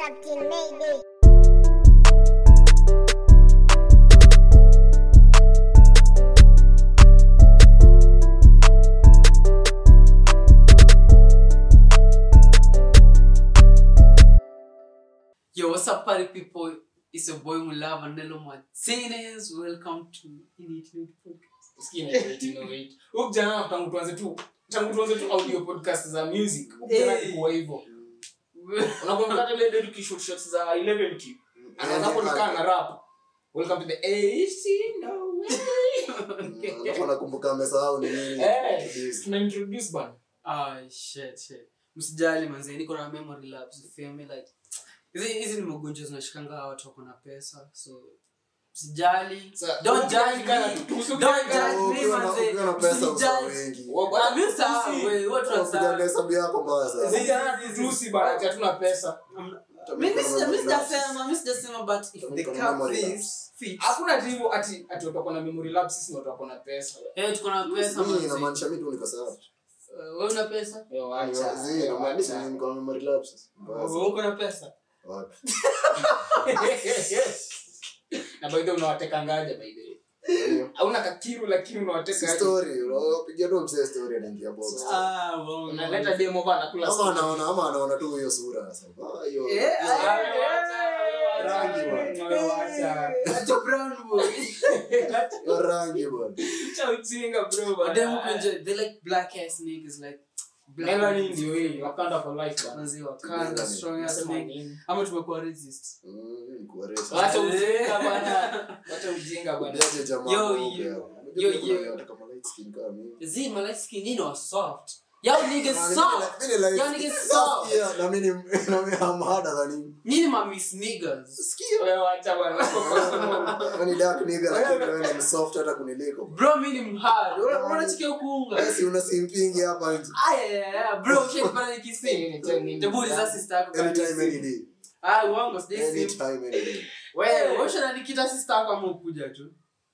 Captain Mayday. Yo, what's up, party people? It's your boy Mulava Nelo Martinez. Welcome to Initiate Podcast. Usikie na wait, no wait. Huyu kijana tangu tuanze tu tangu tuanze tu audio podcast za music. Huyu kijana Hey. alikuwa hivyo. Unakumbuka ile ile tukishoot shots za 11Q. Anaanza hapo nikaa na rap. Welcome to the AC no way. alafu nakumbuka amesahau ni nini Eh, Yes. tuna introduce bana. Ah, shit, shit. Msijali manze, niko na memory lapse. You feel me? Like, hizi hizi ni magonjwa zinashikanga watu wako na pesa. So, msijali. Sa- Don't huyu kijana judge nikana me. tu. Tuhusu Don't kijana. judge me, Ukiwa na- manze. ukiwa na pesa usahau Msijudge. wengi Wa- bwana, Ah, mimi sawa, tusi. we, watu Unapiga wasawa. hesabu yako mbaya sana Huyu kijana tusi bana, ati hatuna pesa. Mimi sija- mimi sijasema, mimi sijasema, but if Kama the niko na cap memory fits, lapse. fits. Hakuna ati hivyo ati ati watu wako na memory lapse sisi ni watu wako na pesa. Eh, tuko na pesa Mimi manze. inamaanisha mi tu niko sawa Eh, wewe una pesa? Yo, acha. Zi, Yo, inamaanisha acha. niko na memory lapses. Mbaya sana. Wewe uko na pesa? Wapi? na by the way unawateka ngaja by the way Hiyo. hauna kakiru lakini Si unawateka aje? story unapiga tu msee story anaingia box Ah, wow. unaleta demo bana kula ama story. anaona ama anaona tu hiyo sura sasa Ah, hiyo Eh, Yo, ah, acha, Rangi bwana. yo, acha. Acha brown boy. hiyo rangi bwana Acha ujinga bro But bana. then who can ju- they like black ass niggas like black Melanin ndio hii Wakanda for life bana Manzi Wakanda, Melanin. strong ass Nasema nigga. nini? Ama tumekuwa racist. Mm, ni kuwaresha. Wacha ujinga bana wacha ujinga bana Niache jamaa Yo, mweupe yo. hapo. Yo, Unajua kuna yo. wale wataka ma light skin kama mimi. Zi, my light skin, you know, soft. Y'all niggas Na mimi soft. ni- mimi ni light Y'all skin. niggas soft. Yeah, na mimi ni- na mimi am harder than him. Nyinyi ma miss niggas. Sikia. wewe acha bana Wewe ni dark nigga lakini wewe ni soft hata kuniliko. Bro, mimi ni mhard. Una- Unachikia kuunga. Wewe si una simpingi hapa nje. Aya, ya, ya. Bro, ushaipata nikising. Tebu uliza sister yako kama Anytime any nikising. day. Ah, uongo, sijai sim. Anytime any day. Wewe, wewe ushanikita sister yako ama ukuja tu.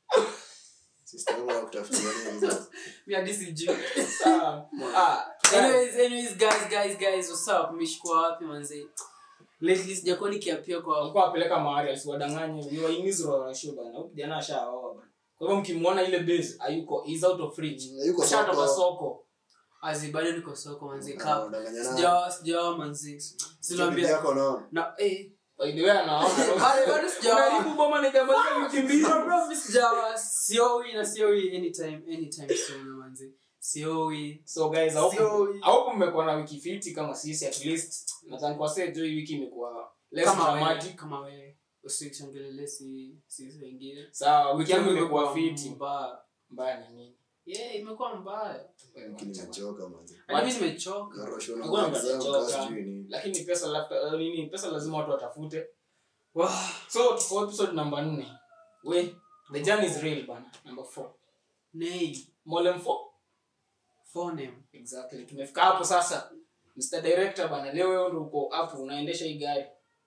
Sister yangu anakutafutia nini sasa? Mi hadi sijui. Sawa. ah anyways anyways guys guys guys what's up mmeshikwa wapi manze lately sijakuwa nikiapia kwa walikuwa wapeleka mahali asiwadanganye ni wahimizi wa rasho bana huyu kijana ashaoa bana kwa hivyo mkimwona ile base hayuko is out of reach Mm, yuko ashatoka soko. soko azi bado niko soko manze Ah, kap unadanganya nani? sijawa sijawa manze Bibi sinaambia yako naona. na eh by the way anaona Bado- bado sijaoa. Unaharibu boma ni jamaa za wiki mbili bro bro mimi sijawa sioi na sioi anytime anytime soon manze sioi so guys I hope- Sio- I hope mmekuwa na wiki fiti kama sisi at least nadhani kwa sasa hii wiki imekuwa less kama wewe dramatic kama wewe usichangelele si si wengine sawa wiki yangu imekuwa fiti mbaya mbaya na nini yeah imekuwa mbaya Lakini nimechoka manze. Hadi mimi nimechoka Narosho na Hakuna mtu exam, anachoka. kazi sijui nini. lakini pesa lafta- nini pesa lazima watu watafute Wow. so tuko episode number 4 we the journey is real bana number 4 Nay, Molem 4 phoneme. exactly tumefika hapo sasa Mr. Director bana leo wewe ndio uko hapo unaendesha hii gari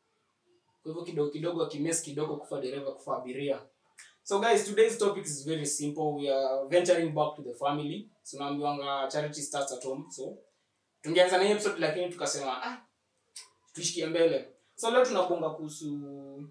kwa hivyo kidogo kidogo akimes kidogo kufa dereva kufa abiria so guys today's topic is very simple we are venturing back to the family so naambiwanga charity starts at home so tungeanza na hii episode lakini tukasema ah tushikie mbele so leo tunakuonga kuhusu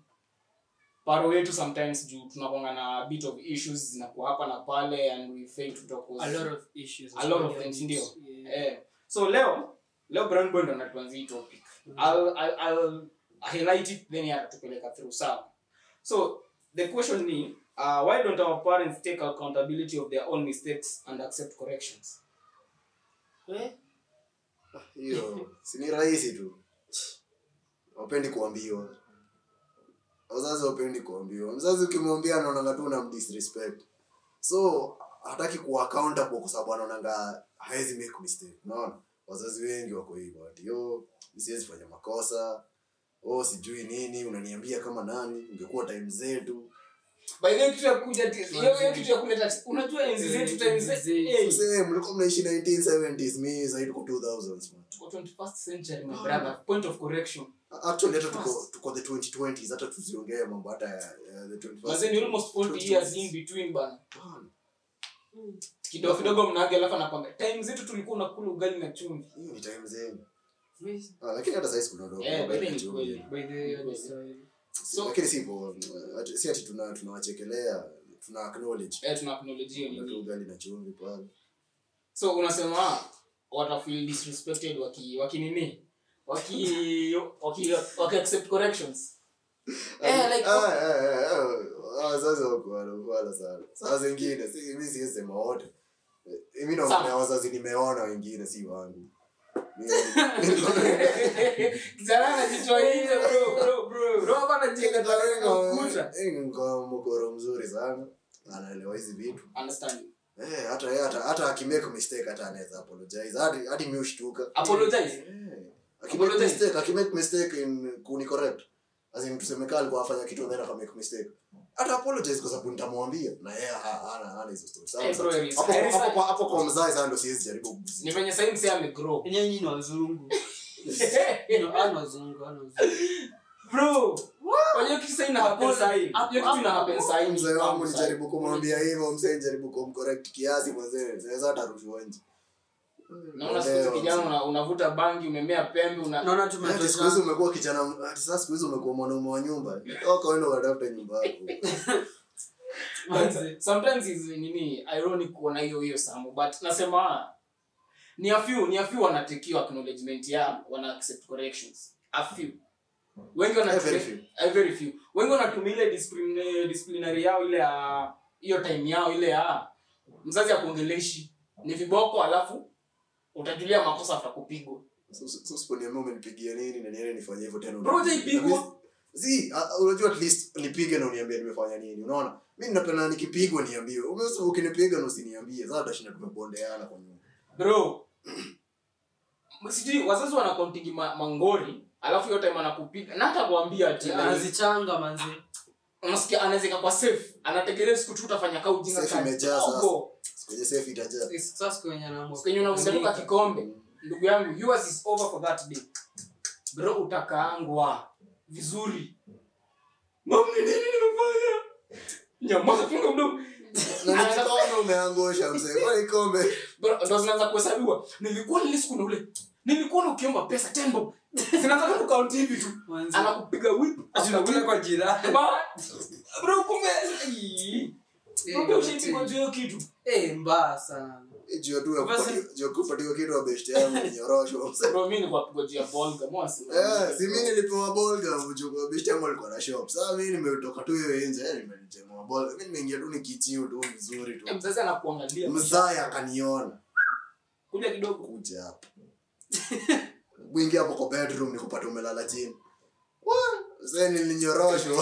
paro wetu sometimes juu tunakuanga na bit of issues zinakuwa hapa na pale and we fail to talk A lot of issues. A lot of things, ndio. Yeah. Eh, so leo leo brown boy ndo anatuanzia hii topic I'll, I'll, I'll highlight it then yeye atatupeleka through sawa so the question ni uh, why don't our parents take accountability of their own mistakes and accept corrections Eh? hiyo si ni rahisi tu wapendi kuambiwa wazazi wapendi kuambiwa mzazi ukimwambia anaonanga tu na disrespect so hataki kuwa accountable kwa sababu anaonanga hawezi make mistake unaona wazazi wengi wako hivyo ati yo mi siwezi fanya makosa oh sijui nini unaniambia kama nani ungekuwa time zetu by the way kitu ya kuja ati- hiyo hiyo kitu ya kuleta unajua enzi zetu time Enzi zetu zetu. eh, Msee, mlikuwa mnaishi 1970s mi zaidi kwa 2000s man tuko 21st century my brother point of correction actually hata tuko tuko the 2020s hata tusiongee mambo hata ya, ya the 21st mazeni almost 40 years in between bana Bana, kidogo kidogo mnaage alafu anakwambia time zetu tulikuwa unakula ugali na chumvi hiyo ni time zenu Mi- Ah, lakini hata saizi kuna dogo Eh, ambaye by the way ni anachunga. kweli. by the way, hiyo ni Kweli. story. So- lakini si poa. Ati- si ati tuna tunawachekelea tuna acknowledge eh tuna acknowledge hiyo kuna tu nini ugali na chumvi pale so unasema wata feel disrespected waki waki nini waki waki waki accept corrections eh like Ah, eh, eh, eh, ah, wazazi wako wanakuala sana saa zingine si- mi siwezi sema wote Eh, mi naongelea wazazi nimeona wengine si wangu Mi- kijana anajichwa nje bro bro bro bro hapa anajenga takuta Eh, niko mkoro mzuri sana anaelewa hizi vitu understand Eh, hata yeye hata hata akimake mistake hata anaweza apologize hadi hadi mi ushtuka apologize Eh, akimake Apologize. mistake akimake mistake in kuni correct as in tuseme kama alikuwa afanya kitu then akamake mistake hata apologize kwa sababu nitamwambia na yeye ha- hana hana hizo stories Eh, bro, Sasa, it is- hapo it is hapo like- kwa hapo kwa mzazi sana ndio siwezi jaribu ni kugusia venye sasa msee amegrow Enyewe nyinyi ni wazungu No, hao ni wazungu hao ni wazungu bro wajua kitu sasa ina happen sasa hivi Hapo- hiyo kitu ina hapo- happen sasa hivi mzee wangu Happen sasa hivi. nijaribu kumwambia hivyo mzee nijaribu kumcorrect kiasi mzee naweza hata rushwa nje naona siku hizi kijana una- unavuta bangi umemea pembe una naona Hadi siku hizi tumetoshana umekuwa kijana hadi sasa siku hizi umekuwa mwanaume wa nyumba toka uende ukatafute nyumba yako Manze. sometimes is nini ironic kuona hiyo hiyo samu but nasema ni a few ni a few wanatekiwa acknowledgement ya wana accept corrections a few wengi Eh, very wanatumia few. eh, very few wengi wanatumia ile discipline disciplinary yao ile ya hiyo time yao ile ya mzazi akuongeleshi ni viboko alafu utajulia makosa atakupigwa So- so- so usiponiambia umenipigia nini na niende nifanye hivyo tena Bro, hujaipigwa. Zi, a- a- unajua at least nipige na uniambie nimefanya nini unaona mi napenda nikipigwa niambiwe umesema ukinipiga na usiniambie sasa tutashinda tumebondeana kwa nyumba bro sijui wazazi wanakontingi ma, mangori alafu hiyo time anakupiga na hata kuambia ati like, anazichanga manzi unasikia anawezeka kwa safe anategelea siku tu utafanya kaa ujinga Safe sana. imejaa sasa. Kidogo. kwenye safe itajaa sasa kwenye anaamua Siku yenye unavutaruka kikombe ndugu yangu yours is over for that day bro utakaangwa vizuri mam ni nini nimefanya nyamaza funga mdomo na ni kikombe umeangusha mzee kwa kikombe Bro, ndo zinaanza kuhesabiwa nilikuwa nile siku na ule nilikuwa na ukiomba pesa tembo zinaanza tu kukaunti hivi tu manzi anakupiga whip after tunakula whip. kwa jirani Ba- bro kumbe Ii. Kumbe ushaipigwa juu ya hiyo kitu eh mbaya sana Eh, juu tu ya Basi- kupati- juu ya kupatiwa kitu wa best yangu ni nyorosho mzee bro mimi nilikuwa pigwa juu ya bolga mwasi Eh, si mimi nilipewa bolga mjukuu best yangu alikuwa na shop sasa mimi nimetoka tu hiyo nje eh, nimejemwa bolga mimi nimeingia tu nikichiu tu vizuri tu Eh, mzazi anakuangalia mzaya akaniona kuja kidogo kuja hapa mwingi hapo kwa bedroom nikupata umelala chini sasa nilinyoroshwa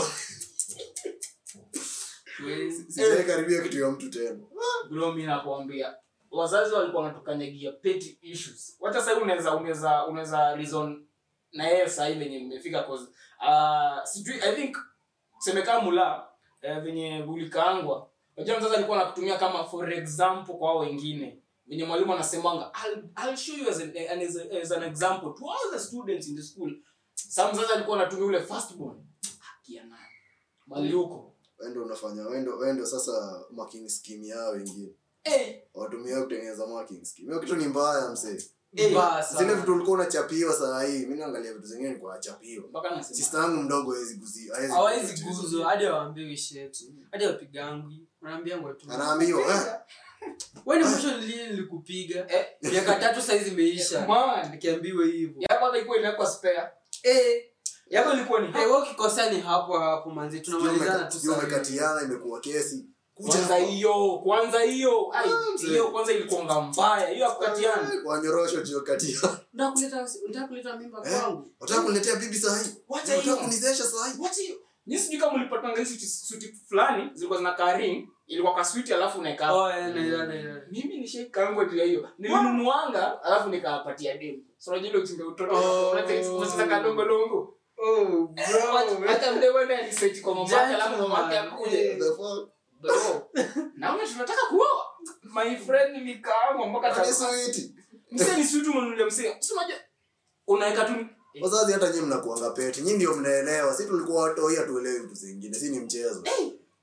sijai karibia kitu ya mtu tena bro mimi nakwambia wazazi walikuwa wanatukanyagia petty issues hata sasa unaweza unaweza unaweza reason na yeye sasa hivi venye nimefika cause uh, sijui i think semekana mula eh, venye bulikaangwa unajua mzazi alikuwa anakutumia kama for example kwa hao wengine venye mwalimu anasemanga I'll, I'll show you as an, as, a, as an example to all the students in the school sa mzazi alikuwa anatumia ule firstborn akia naye mali huko wendo unafanya wendo wendo sasa marking scheme yao wengine hey, watumia kutengeneza marking scheme hiyo kitu ni mbaya msee mbaya zile sana vitu ulikuwa unachapiwa saa hii mi naangalia vitu zingine ni kuachapiwa mpaka nasema sista yangu mdogo hawezi guzi hawezi hawezi kucheza. guzo hadi waambiwi shit hadi wapigangwi wanaambiangwa tu anaambiwa eh, wewe ni mwisho lini nilikupiga Eh. miaka tatu saizi imeisha man nikiambiwa hivyo yako hata ilikuwa inawekwa spare eh yako ilikuwa ni eh wewe ukikosea ni hapo hapo manzi sijui tunamalizana umeka- tu sijui sasa umekatiana imekuwa kesi Kuja kwanza hapa. hiyo kwanza hiyo ai Ah, mzee. hiyo kwanza ilikuanga mbaya hiyo akukatiana Eh, wanyorosho juu katiana unataka kuleta unataka kuleta mimba Eh. kwangu wataka kuniletea bibi saa hii Wacha wataka hiyo. kunizesha saa hii what hiyo ni sijui kama ulipatanga hizi suti, suti fulani zilikuwa zina ring ilikuwa kaswiti alafu unaeka oh eh na na na mimi nishaikangwa juu ya hiyo nilinunuanga alafu nikapatia demu so unajua ile uchimbe utoto Oh. unataka kadongo dongo oh hata mdemu wewe aliseti kwa mama yake alafu mama yake Gentleman. akuje The fuck? bro naona tunataka kuoa my friend nikaamwa mpaka Ni ta- sweet. msee ni sutu mnunulia msee si unajua unaweka tu wazazi hata nyie mnakuanga peti nyi ndio mnaelewa si tulikuwa watoi hatuelewi vitu zingine si ni mchezo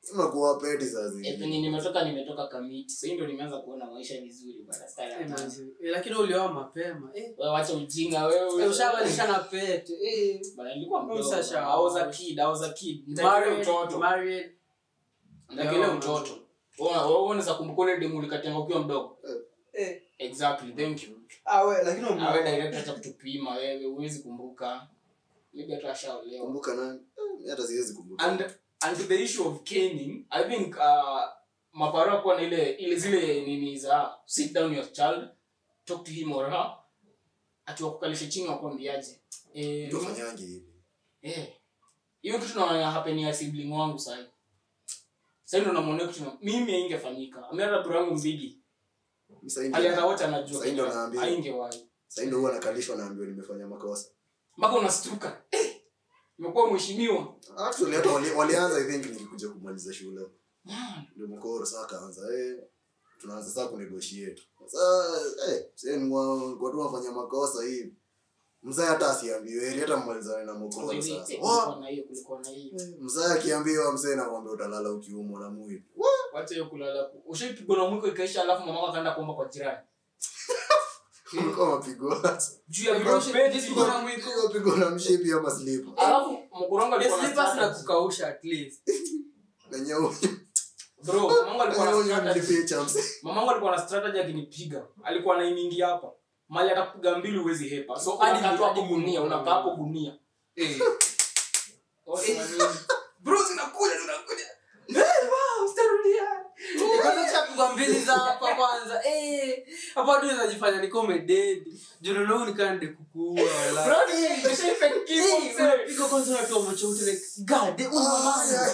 unakuwa peti saa Eh, zingine penye nimetoka nimetoka kamiti sahii ndo nimeanza kuona maisha vizuri bana style Eh, hapana. manze. Eh, lakini ulioa mapema eh. Wewe wacha ujinga wewe Eh, ushabadilisha na pete eh. Bana, nilikuwa mdogo. Sasha. I was a kid, I was a kid. Nitakelea Married, mtoto married. Nitakelea Yeah, mtoto Wewe- wewe unaweza kumbuka ule demu ulikatenga ukiwa mdogo Eh. exactly thank you Ah, we, lakini ume- awe direct hata kutupima wewe huwezi kumbuka maybe hata ashaolewa kumbuka nani Eh, mi hata siwezi kumbuka and and to the issue of caning i think uh, maparo kuwa na ile ile zile nini za sit down your child talk to him or her atiwakukalisha chini wakwambiaje eh, mtu afanyangi hivi eh, hiyo kitu naona happen ya sibling wangu sahi sahi ndo namwonea kitu na- mimi ingefanyika ameata bro yangu mbigi Mi sahi ndo- alianza wote anajua Sahi ndo Kenya, naambia. haingewahi sahi ndo huwa nakalishwa naambiwa nimefanya makosa mpaka unastuka eh, imekuwa mheshimiwa actually hata wali- walianza i think nikikuja kumaliza shule Man, ndio mkoro saa kaanza eh tunaanza saa kunegotiate sasa eh sasa kwa tu wafanya makosa hivi mzee hata asiambiwe heri hata mmalizane na mkoro hivi, sasa eh, Wa- kulikuwa na hiyo kulikuwa na hiyo eh, mzee akiambiwa mzee nakwambia utalala ukiumwa na mwili wacha hiyo kulala ushaipigwa na mwiko ikaisha alafu mama akaenda kuomba kwa jirani kulikuwa mapigo juu ya Bro, vipeti. jipigwa na mwiko. mapigo na mshipi ama slip alafu mkorongo Eh, alikuwa na slippers na strategy. kukausha at least na nyau bro mamangu alikuwa na nyau strategy nilificha mzee mamangu alikuwa na strategy akinipiga alikuwa anaimingi hapa mali atakupiga mbili huwezi hepa so Hadi- unakaa tu hapo hadi gunia mkono. unakaa hapo gunia eh. Wote wanini? bro zinakuja zinakuja Eh, wow, sitarudia. Eh, kwanza chapigwa mbili za hapa kwanza eh. hapo hadi unajifanya niko umededi jununu nikande kukuua wala Bro, nimeshaifake kifo, Eh, mzee. unapiga kwanza unatoa macho yote like god eh, una maana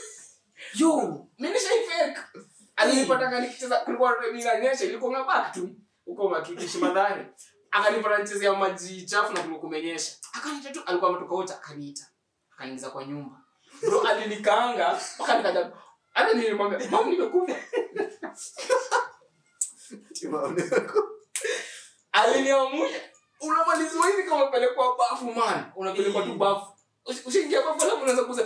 yo Mimi nishaifake. alinipataka nikicheza kulikuwa inanyesha ilikuwa ngabaki tu huko makikishi madhari akanipata nichezea maji chafu na kulikuwa kumenyesha akaniita tu alikuwa ametoka wote akaniita akaniingiza kwa nyumba bro alinikaanga mpaka nikaja hata nilimwambia mama nimekufa aliniamusha unamalizwa hivi kama pelekwa bafu man unapelekwa tu bafu Usi- ushaingia bafu alafu unaweza kuza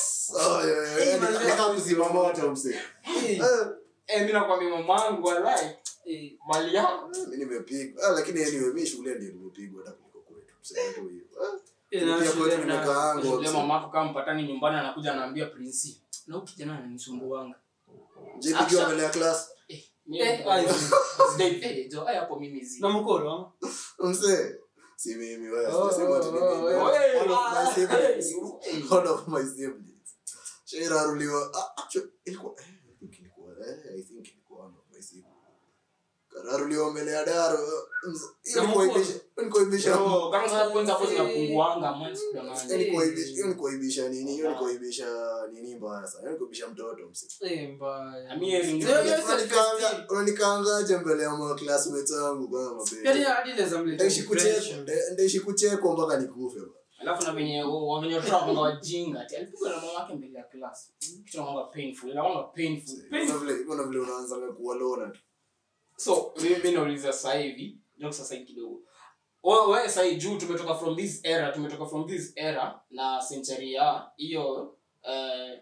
mzima moto mse Eh, eh mimi nakwambia mamangu walai eh, mali yako mi nimepigwa Ah, lakini anyway mi shule ndio nimepigwa hata kuliko kwetu tuseme tu hivyo Ah, eh, pia na kwetu shule na- nimekaangwa Shule mse. mamako kama mpatani nyumbani anakuja anaambia prinsi na huyu kijana ananisumbuanga jipigiwa mbele ya class eh Eh, ayo. mimi eh jo haya hapo mimi zi na mkoro ama? mse si mimi wewe Oh, sema ati ni oh, mimi. oh, eh. All of my siblings. Eh. All of my siblings. Shairaruliwa. Ah, actually, ilikuwa eh, I think ilikuwa eh, I think ilikuwa one of my siblings. Kararuliwa mbele ya daro. Mse- hiyo Na ni mkono. kuaibisha- ni kuaibisha Bro, kama sasa kwanza hapo zinapunguanga man siku ya hiyo nane. ni kuaibisha- hiyo ni kuaibisha nini hiyo ni kuaibisha nini mbaya sana hiyo ni kuaibisha mtoto mse Eh, mbaya. Ami yeye ringi- Leo- leo Unanikanga- self-esteem. unanikangaje mbele ya ma classmates wangu bwana Yaani mabe hadi inaweza mleta ndaishi kuchekwa depression. nda- ndaishi kuchekwa mpaka nikufe bwana. alafu na venye wenye watoto wajinga ati alipigwa na mama yake mbele ya class kitu nakwanga painful inakwanga painful Kuna painful vile kuna vile unaanza kuwa lona tu so mimi mimi nauliza sasa hivi ndio sasa hivi kidogo wewe wewe sasa hivi juu tumetoka from this era tumetoka from this era na century ya hiyo eh,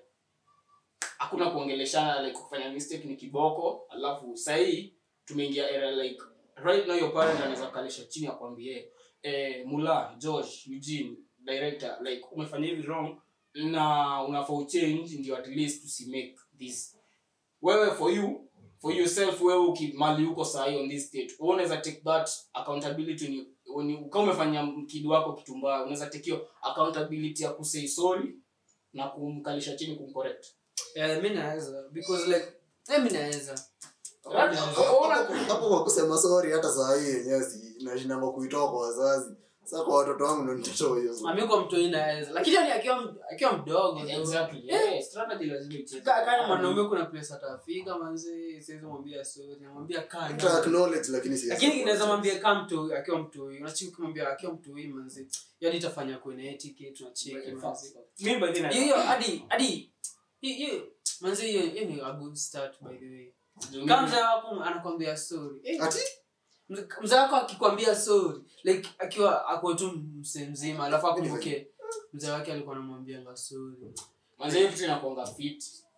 hakuna kuongeleshana like kufanya mistake ni kiboko alafu sasa hii tumeingia era like right now your parent anaweza kalisha chini akwambie eh, mula josh eugene director like umefanya hivi wrong na unafaa uchange ndio at least usimake this wewe for you for yourself wewe ukimali huko sahi on this state wewe unaweza take that accountability ni when you- kama umefanya kidi wako kitu mbaya unaweza take hiyo accountability ya kusay sorry na kumkalisha chini kumcorrect Yeah, mi naweza because like eh, mi naweza Right? Hapo- hapo kwa kusema sorry hata saa hii yenyewe si nashindanga kuitoa kwa wazazi sasa kwa watoto wangu ndo nitatoa hiyo sorry. ami kwa mtoi naweza lakini yani akiwa akiwa mdogo though. exactly yeah strategy lazima icheze Ka- kama mwanaume kuna place atafika manzi siwezi mwambia sorry namwambia kaa Nita ndani. acknowledge lakini si lakini kinaweza mwambia kaa mtoi akiwa mtoi unachiki kumwambia akiwa mtoi manzi yani itafanya kuene etiquette unacheki manzi mimi by the way hiyo hiyo hadi hadi hiyo hiyo manzi hiyo hiyo ni a good start by the way kama mzee wako anakwambia sorry eh, ati mzee- mzee wako akikwambia sorry like akiwa ako tu msee mzima alafu akumbuke mzee wake alikuwa anamwambianga sorry manze hiyo kitu inakuanga fit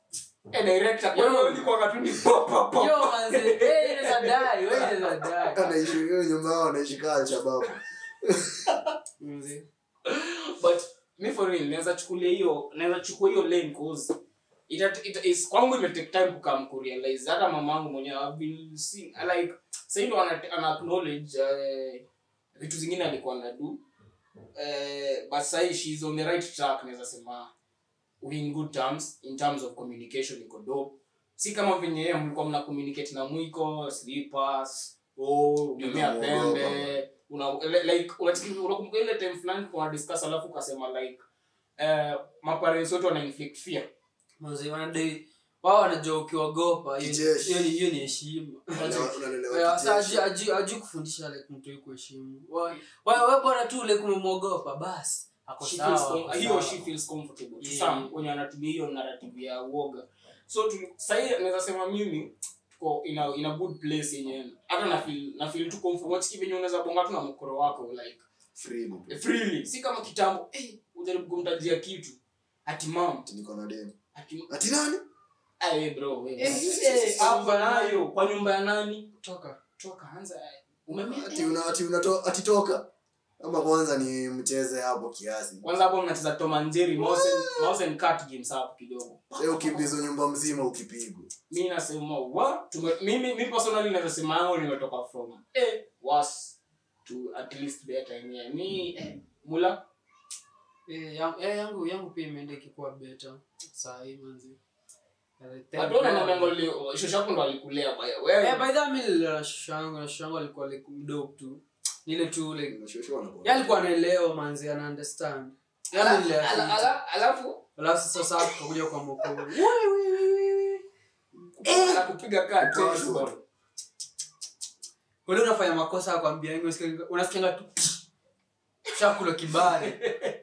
Eh, director, kwa hiyo ulikuwa tu ni pop, pop, pop. Yo, manze, wewe inaweza die, wewe inaweza die. anaishi hiyo nyumba yao anaishi kaa Alshababu. Manze. but mi for real naweza chukulia hiyo naweza chukua hiyo lane cause ita, ita, is, kwangu ime take time kukam kurealize hata mamangu mwenyewe I've been seeing like sasa ndo ana, ana acknowledge eh, vitu zingine alikuwa anadu eh, but sasa she's on the right track naweza sema we in good terms in terms of communication iko dope si kama venye yeye mlikuwa mna communicate na mwiko slippers oh umemea Unamuogopa. pembe una le- like unachiki- unakumbuka ile time fulani kuna discuss alafu ukasema like eh maparents wote wana inflict fear Manze, wanadai wao wanajua ukiwagopa hiyo ni- Kijeshi. hiyo ni- hiyo ni heshima Unalelewa- unalelewa Eh, sasa kijeshi. aju- aju- aju kufundisha like mtu yuko heshimu Wa- wa- we bora tu like umemwogopa basi ako she sawa, feels com- ako he sawa. or she feels comfortable to Yeah. some wenye wanatumia hiyo narrative ya uoga so tu- sahii naweza sema mimi tuko in a, in a good place yenye hata na feel na feel tu comfortable Wachiki venye unaweza bonga tu na mkoro wako like Freely tu. freely si kama kitambo eh ujaribu kumtajia kitu ati mam Ati niko na demu. ati Ati nani? ah we bro we Eh, eh hapa nayo kwa nyumba ya nani Toka. toka anza umemea Ati una ati unato ati toka. Ama kwanza ni mcheze hapo kiasi. kwanza hapo mnacheza Tom and Jerry mouse and, mouse and cat games hapo kidogo Leo ukimbizo nyumba mzima ukipigwa. mi nasema wa tume, mimi mi personally naweza sema yangu nimetoka from eh was to at least better yenyewe mi eh, mula Eh, yang- eh, yangu yangu pia imeenda ikikuwa beta sahii manzi hatuona na mengo leo shosho yako ndo alikulea baya Eh, wewe by the way, mi nililala shosho yangu na shosho yangu alikuwa like mdogo tu nile tu like Unashoshoa na yeye alikuwa anaelewa manzi ana understand Yeye Ala- nililea ala- fiti. ala- alafu alafu sasa sasa tukakuja kwa mokoro anakupiga kaa tennis ball. ule unafanya makosa akwambia yangu unasikianga tu chakula kibale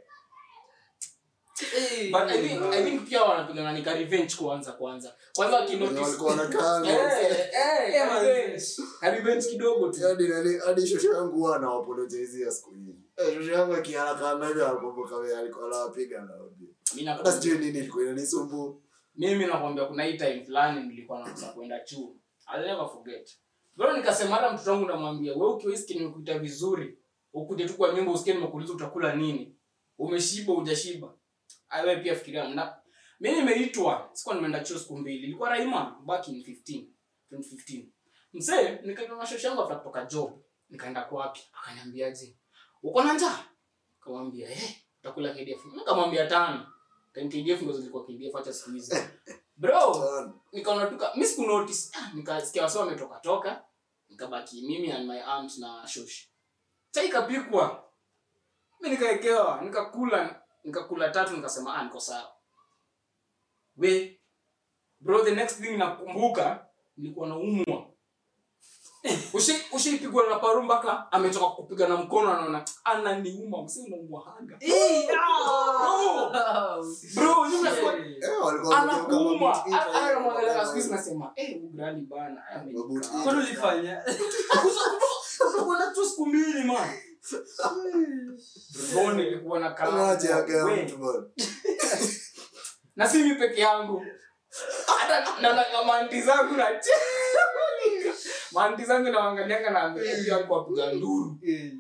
Eh, but I think, I think pia wanapigana nika revenge kwanza kwanza kwanza Wenye wakinotice walikuwa wanakaanga. eh eh Eh, man. revenge. Ka revenge kidogo tu hadi nani hadi shosho yangu huwa anawaapologizia siku hizi Eh, shosho yangu akiharaka hivi anakumbuka vile alikuwa anawapiga anawaambia Mimi hata nakwambia- sijui nini ilikuwa inanisumbua mimi nakwambia kuna hii time fulani nilikuwa nakosa kwenda chuo I'll never forget bro nikasema hata mtoto wangu namwambia wewe ukiwa hisi nimekuita vizuri ukuje tu kwa nyumba usikie nimekuuliza utakula nini umeshiba hujashiba awe pia fikiria na mimi nimeitwa sikuwa nimeenda chuo siku mbili ilikuwa Raima back in 15 2015 mzee nikaenda na shosho yangu after kutoka job nikaenda kwa wapi akaniambiaje uko na njaa kamwambia eh utakula KDF nikamwambia tano time KDF ndo zilikuwa KDF acha siku hizi bro Sana. nikaona tuka mi siku notice ah, nikasikia wasi wametoka toka nikabaki mimi and my aunt na shosh chai ikapikwa mi nikaekewa nikakula nikakula tatu nikasema ah niko sawa we bro the next thing nakumbuka nilikuwa naumwa ushi ushaipigwa na paru mpaka ametoka kupiga na mkono anaona ananiuma msi unaumwahaga Eh, ah! bro nyuma nasema Eh, walikuwa wamegeuka anakuuma mabuti hivi, hata anamwangalia siku hizi hivi. nasema eh ugrali bana Mabuti. Kwani ulifanya utakuwa tu siku mbili man bro nilikuwa na Maji ya kalamu gea we. mtu bwana. na si mi peke yangu hata na na manti zangu na manti zangu naangalianga na pia alikuwa piga nduru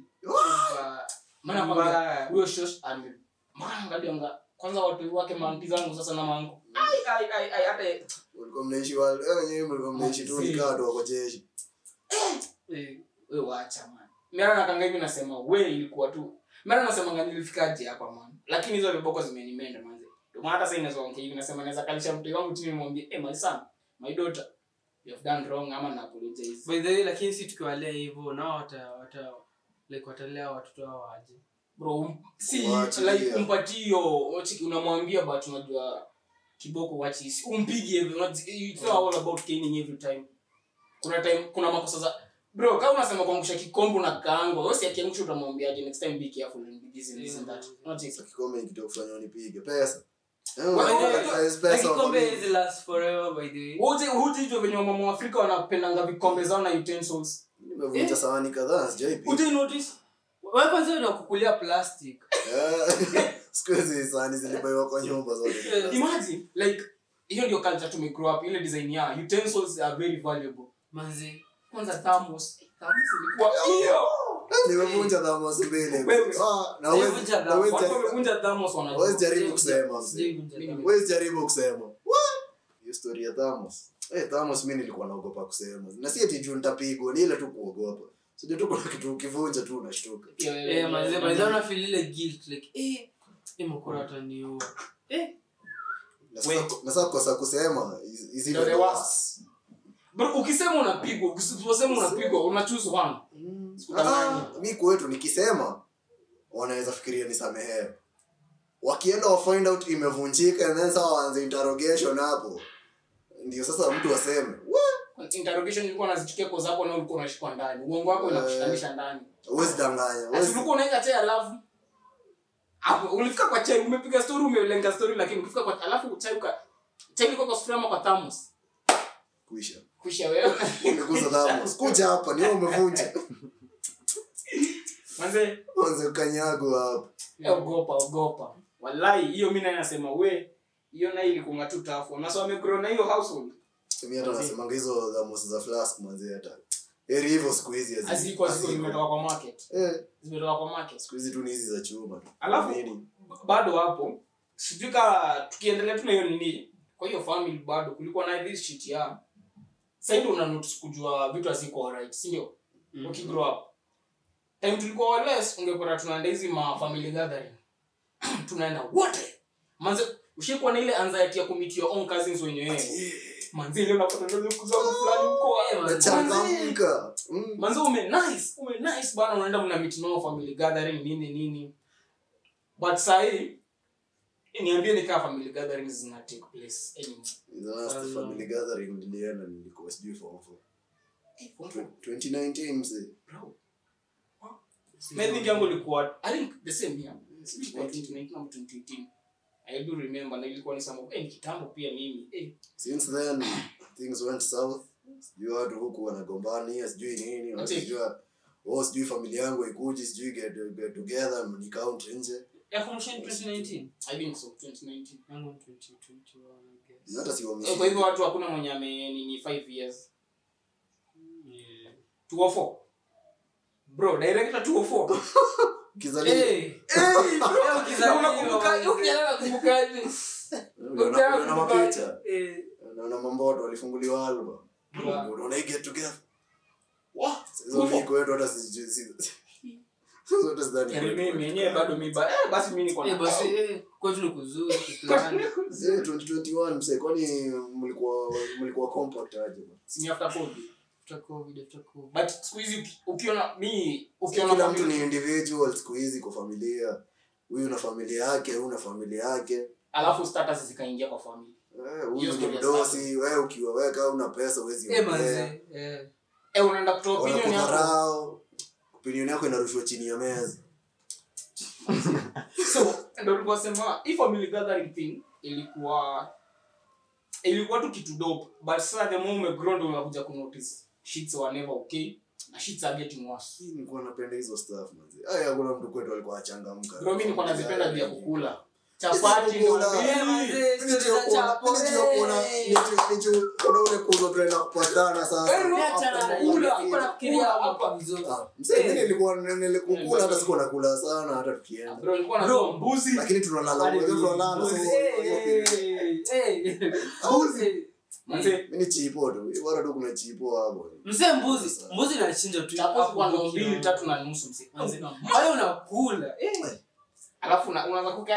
maana kwamba Mbaya. huyo shosh ame maana angalianga kwanza watu wake manti zangu sasa na mangu ai ai ai ai hata Walikuwa mnaishi wale eh, wenyewe mlikuwa mnaishi tu Si. nikaa watu wako jeshi Eh, we wacha man mara nakanga hivi nasema we ilikuwa tu mara nasemanga nilifikaje hapa man lakini hizo viboko zimenimenda manze ndio maana hata sasa inaweza ongea hivi nasema naweza kalisha mtu wangu chini nimwambie eh my son my daughter you have done wrong ama na apologize by the way lakini si tukiwalea hivyo nao wata wata like watalea watoto wao waje bro um, si Waachilia. like mpatio wachiki unamwambia but unajua kiboko wachi si umpigi every not it's not all about caning every time kuna time kuna makosa za bro kama unasema kuangusha kikombo na kaango wewe si akiangusha utamwambiaje next time be careful and be this and this and that not it kikombe kitu kufanya unipige pesa Eh, Well, unataka well, pesa Like kwa kikombe nini? hizi last forever by the way wote wote hizo venye wamama wa Afrika wanapendanga vikombe zao na utensils nimevunja sahani kadhaa sijaipiga wote notice wewe kwanza ni kukulia plastic Eh, siku hizi sahani zilibaiwa kwa nyumba zote imagine like hiyo ndio culture tume grow up ile design ya utensils are very valuable manzi kwanza thermos thermos ilikuwa hiyo nimevunja thamos mbili Wewe. Ah, na Nimevunja huwezi- thamos. na huwezi watu jaribu- wamevunja thermos huwezi wanajua jaribu kusema mzee. Sijaivunja damu. huwezi jaribu kusema What? hiyo story ya thamos Eh, thamos mi nilikuwa naogopa kusema na si ati juu nitapigwa ni ile tu kuogopa sijui tu kuna kitu ukivunja tu unashtuka Pia wewe- Eh, manzi manzi una feel ile guilt like eh eh mkora ataniua. Eh Na sasa- Wait. na sasa kosa kusema is- is Ndio even the worse. worst. Bro, ukisema unapigwa usiposema unapigwa una choose one Mm. Sikudanganya. Ah, mi kwetu nikisema wanaweza fikiria nisamehewe wakienda wa find out imevunjika and then sawa waanze interrogation hapo ndio sasa mtu aseme "What? interrogation ilikuwa nazichukia kwa sababu na ulikuwa unashikwa ndani uongo wako inakushikanisha ndani huwezi danganya Ati huwezi- ulikuwa unaeka chai alafu hapo ulifika kwa chai umepiga story umelenga story lakini ukifika kwa alafu chai uka chai ilikuwa kwa sufuria ama kwa thermos kuisha kusha wewe Umekuza thamos. kuja hapa ni wewe umevunja manze anze kanyago hapo eh, ogopa ogopa wallahi hiyo mimi naye nasema we hiyo nayo ilikuwa tu tafu na so wamegrow na hiyo household mi hata nasemanga hizo thamos za flask manzi hata heri hivyo siku hizi hazi- aziko ziko haziko. zimetoka kwa market Eh, zimetoka kwa market siku hizi tu ni hizi za chuma tu Alafu- Nini? bado hapo sijui ka tukiendelea tu na hiyo nini kwa hiyo family bado kulikuwa na this shit ya saidi una notice kujua vitu haziko alright si ndio Mm. ukigrow up time tulikuwa wales ungepata tunaenda hizi ma family gathering tunaenda wote manze ushikuwa na ile anxiety ya kumit your own cousins wenyewe manze ile unapata ndio kuzao fulani huko Eh, manze. nachangamka Mm. manze ume nice ume nice bana unaenda mna meet nao family gathering nini nini but sahi niambie nikaa family gatherings zina take place anymore The last Um, family gathering nilienda nilikuwa sijui form four. Eh, what the- 2019 mzee bro Maybe think yangu ilikuwa I think the same year. Sijui ilikuwa 2019 ama 2018. I do remember na ilikuwa ni some eh, ni kitambo pia mimi. Eh, since then things went south sijui watu huku wanagombania sijui nini watu Ati- sijui oh sijui familia yangu ikuji sijui get, get together ni count nje Ya kumshin 2019. I think so 2019. Yangu ni 2021 I guess. hata si Eh, kwa hivyo watu hakuna mwenye ame nini 5 years. Yeah. 204. Bro, director 204. kizaliwa Eh. Eh, ukizaliwa, Unakumbuka, manze. ukianza nakumbukaje? unaona unaona mapicha Eh. unaona mamboto walifunguliwa album Yeah. unaona hii get together Wah, hizo miko wetu hata sijui si hizo hata sidhani Yaani mimi yenyewe bado mi ba eh basi mimi niko Eh, na basi eh, kwetu ni kuzuri kuplani. Eh, 2021 msee kwani mlikuwa mlikuwa compact aje bwana? si ni after covid. After COVID, after COVID. But siku hizi uki- ukiona mi ukiona kila mtu family- ni individual siku hizi kwa familia huyu na familia yake huyu na familia yake alafu status zikaingia kwa family Eh, Hiyo huyu ni story ya mdosi wewe ukiwaweka una pesa huwezi Eh, ongea manze. Eh. eh unaenda kutoa opinion yako wanakudharau opinion yako inarushwa chini ya meza so ndio tulikuwa sema hii family gathering thing ilikuwa ilikuwa tu kitu dope but sasa the more umegrow ndio unakuja ku notice shits were never okay na shits are getting worse Mimi nilikuwa napenda hizo stuff manze aya hakuna mtu kwetu alikuwa achangamka bro mimi nilikuwa nazipenda vya kukula chapati ndio Kukula. mimi- Eh, manze, Mimi story za nijua kuona- chapo, mimi nijua kuona- eh. nijua- nijua kuona ule kuzo tunaenda kupatana sasa Eh, Mimi hata Hapa nakula, kula, niko nafikiria hapa. hapa vizuri. Ah, msee, mimi Eh. nilikuwa nilikukula hata sikuwa nakula sana hata tukienda bro nilikuwa Bro. natoa mbuzi lakini tunalala Hadi wote tunalala so mbuzi. Eh, eh, eh. Mbuzi. Manze, mimi ni chipo tu bora tu kuna chipo hapo msee mbuzi mbuzi nachinja tu chapo hapo kwa ndo kwa mbili kilo. tatu na nusu mzee Manze, pale unakula eh. alafu una- unaanza kukaa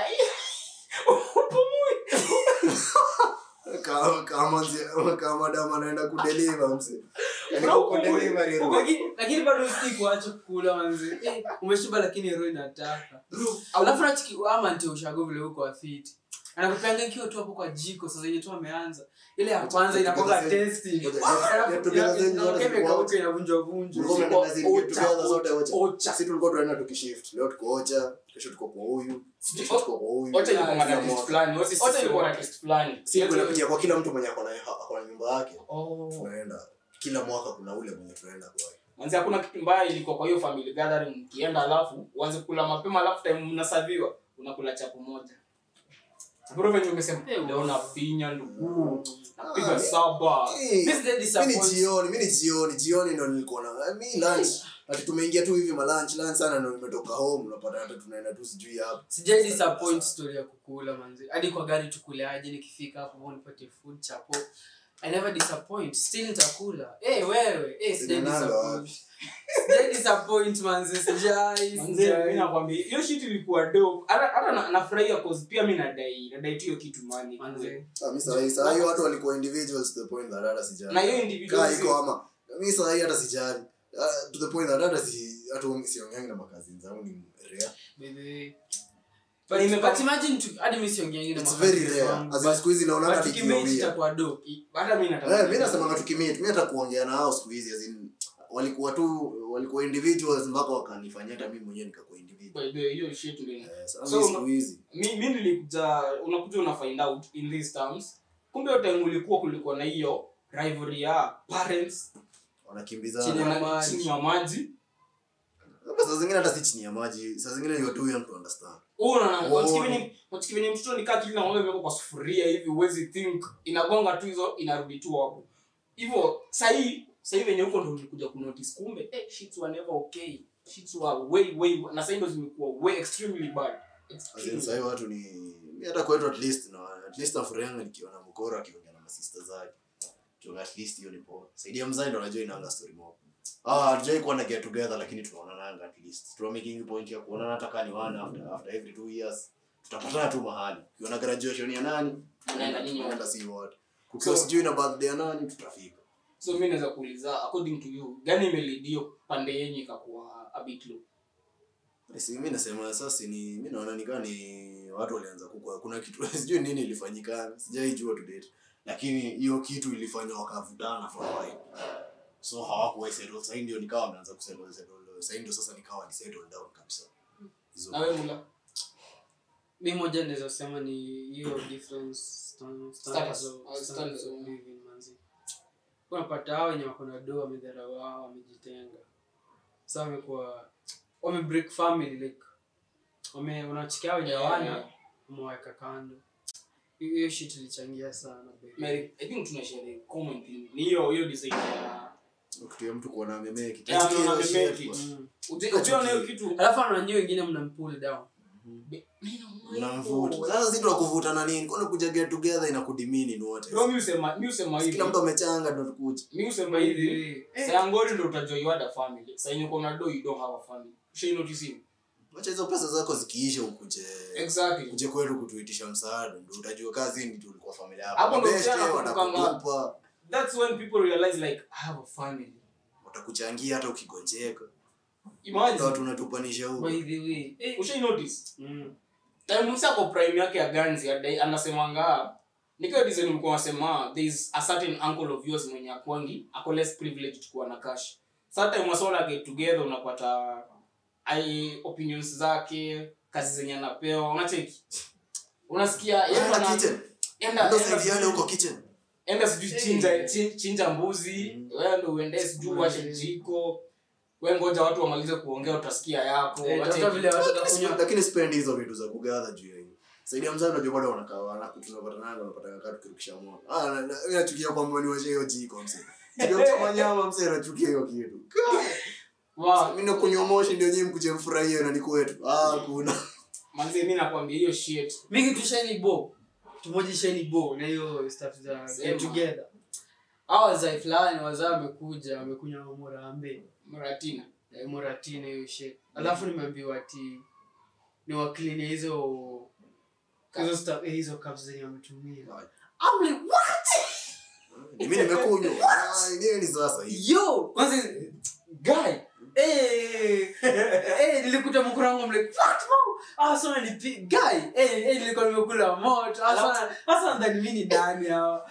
kama kama nzi- kama dama anaenda kudeliver msee yani Bro, kwa delivery room. Lakini- lakini bado usiki kuacha kukula manzi eh, umeshiba lakini roho inataka alafu nachiki ama nti ushago vile huko afiti anakupeanga ikiwa tu hapo kwa jiko sasa yenye tu ameanza ile ya kwanza inakwanga testi Get together zenyu zote zilikuwa inakauka inavunjwa vunjwa Tulikuwa tunaenda zile get Ocha, together zote ocha. ocha. Sisi tulikuwa tunaenda tukishift leo tuko ocha kesho tuko kwa huyu kesho tuko kwa huyu Ocha ilikuwa na Kila taste mwaka. fulani Ocha- Ocha ilikuwa na taste fulani si kunapitia kwa kila mtu mwenye ako na ako na nyumba yake Oh. tunaenda kila mwaka kuna ule mwenye tunaenda kwa manzi hakuna kitu mbaya ilikuwa kwa hiyo family gathering mkienda alafu uanze kula mapema alafu time mnasaviwa unakula chapo moja bro venye umesema Eh, leo nafinya ndugu napiga Ah, saba Eh, This day mi ni disappoints. jioni mi ni jioni jioni ndo nilikuwa na mi lunch ati tumeingia tu hivi malunch lunch sana ndo nimetoka home unapata hata tunaenda tu sijui hapa sijai disappoint story ya kukula manzi hadi kwa gari tukule aje nikifika hapo nipate food chapo i never disappoint still nitakula eh wewe eh sijai Zinananga disappoint wapi? sijai disappoint manzi sijai Manze, mi sijai nakwambia hiyo shit ilikuwa dope hata hata na- nafurahia cause pia mi nadai nadai tu hiyo kitu mani manzi Ah, mi sahi sahi watu walikuwa individuals to the point that hata sijali na hiyo kaa individual iko ama mi sahi hata sijali Ah, to the point that hata si hata siongeangi na makazini zangu ni rare baby But but, imepata- but imagine tu hadi mimi siongeangi na it's mafamilia very rare wangu, as in but- siku hizi naona but hata tukimate ikiwawia itakuwa dope hata mi nataka Eh, mi nasemanga tukimit mi hata kuongea na hao siku hizi as in, walikuwa tu walikuwa individuals mpaka wakanifanyia hata mi mwenyewe nikakuwa individual By the way, hiyo shit ndio Eh, sasa So, mi siku hizi mi mi nilikuja unakuja una find out in these terms kumbe hiyo time ulikuwa kulikuwa na hiyo rivalry ya parents Chini wanakimbizana ya wana- maji. chini ya maji Hapa saa zingine hata si chini ya maji saa zingine you are too young to understand unaona Oh. wachiki venye mtoto nikaa kili na ng'ombe imewekwa kwa sufuria hivi huwezi think inagonga tu hizo inarudi tu hapo hivyo sahii sahii venye huko ndo ulikuja kunotice kumbe eh, shits were never okay shits were way way na sahii ndo zimekuwa way extremely bad As in, extremely. sahii watu ni mi hata kwetu at least na at least nafurahianga nikiona mkoro akiongea na masista zake Tuonge at least hiyo ni poa saidia mzai ndo najua inaanga story mob ah hatujai kuwa na get together lakini tunaonananga at least tuna making point ya kuonana hata kani one after after every two years tutapatana tu mahali ukiona graduation ya nani Mnaenda nyinyi wote. tunaenda si wote kukiwa So- sijui na birthday ya nani tutafika so mi naweza kuuliza according to you gani imelidio pande yenyu ikakuwa a bit low si mi nasema sasa ni mi naona nikaa ni watu walianza kukua kuna kitu sijui nini ilifanyikana sijaijua to date lakini hiyo kitu ilifanya wakavutana for a while so hawakuwa settle sasa ndio nikawa wameanza kusettle settle sasa ndio sasa nikawa ni settle down kabisa hizo nawe mula mi moja naweza sema ni hiyo difference sta- standards Status. of- Uh, standards standards, of yeah. living, manzi. unapata hao wenye wako na do wamedharau hao wamejitenga sa wamekuwa wame break family like wame wanachikia wenye hawana wameweka kando hiyo hiyo shit ilichangia sana baby. Mary, i think tunashare common thing ni hiyo hiyo design ya kitu ya mtu kuona memeki Yeah, mnaona memeki. Mm. Uji- ujiona hiyo kitu alafu ananyi wengine mnampull down mnavuta sasa si tunakuvuta na nini kwani kuja get together inakudimini ni wote Bro, mi usema mi usema hivi kila mtu amechanga ndo tukuja mi usema By the hivi way, eh, sayangori ndo utajua you had a family sa yenye uko na do you don't have a family ushai notice hiyo wacha hizo pesa zako zikiisha ukuje exactly uje kwetu kutuitisha msaada ndo utajua kazi ni tulikuwa familia yako Hapo ndo Mabeste ukianza kutukanga- watakutupa that's when people realize like i have a family watakuchangia hata ukigonjeka imagine watu unatupanisha huko by the way eh, ushai notice mm. time msa kwa prime yake ya ganzi adai anasemanga nikiwa design mlikuwa nasema there is a certain uncle of yours mwenye akwangi ako less privileged kuwa na cash sa time wasona get together unapata ai opinions zake kazi zenye anapewa unacheki unasikia yeye Enda ana- kitchen enda- ndo enda saidiane sijui- huko kitchen enda sijui Hey. chinja chi- chinja mbuzi wewe ndo uende sijui Mm. washe jiko we ngoja watu wamalize kuongea utasikia yako Eh, Wache- tafuta vile watu Lakini watakunywa sipe- lakini sipendi hizo vitu za kugadha juu ya hiyo saidia mzee unajua bado wanakaa wana tunapatananga wanapatanga kaa tukirukisha moto ah na- na- mimi nachukia kwamba ni washe hiyo jiko mzee ndio kama nyama mzee nachukia hiyo kitu Wa- mimi nakunywa moshi ndio nyinyi mkuje mfurahie na ni kwetu ah kuna manze mi nakwambia hiyo shit mingi tu shiny bo tumoja shiny bo na hiyo stuff za Sema. get together hao wazai fulani wazaa wamekuja wamekunywa murambe maratina eh, muratini hiyo shit alafu nimeambiwa ati ni wakline hizo hizo stuff eh, hizo cups zenye wametumia I'm like what mimi nimekunywa ah nini ni sasa hii yo kwanza guy eh eh nilikuta mkura wangu I'm like what mo ah sana ni pi- guy eh eh nilikuwa nimekula moto ah sana ah sana ndani mimi ni nani hao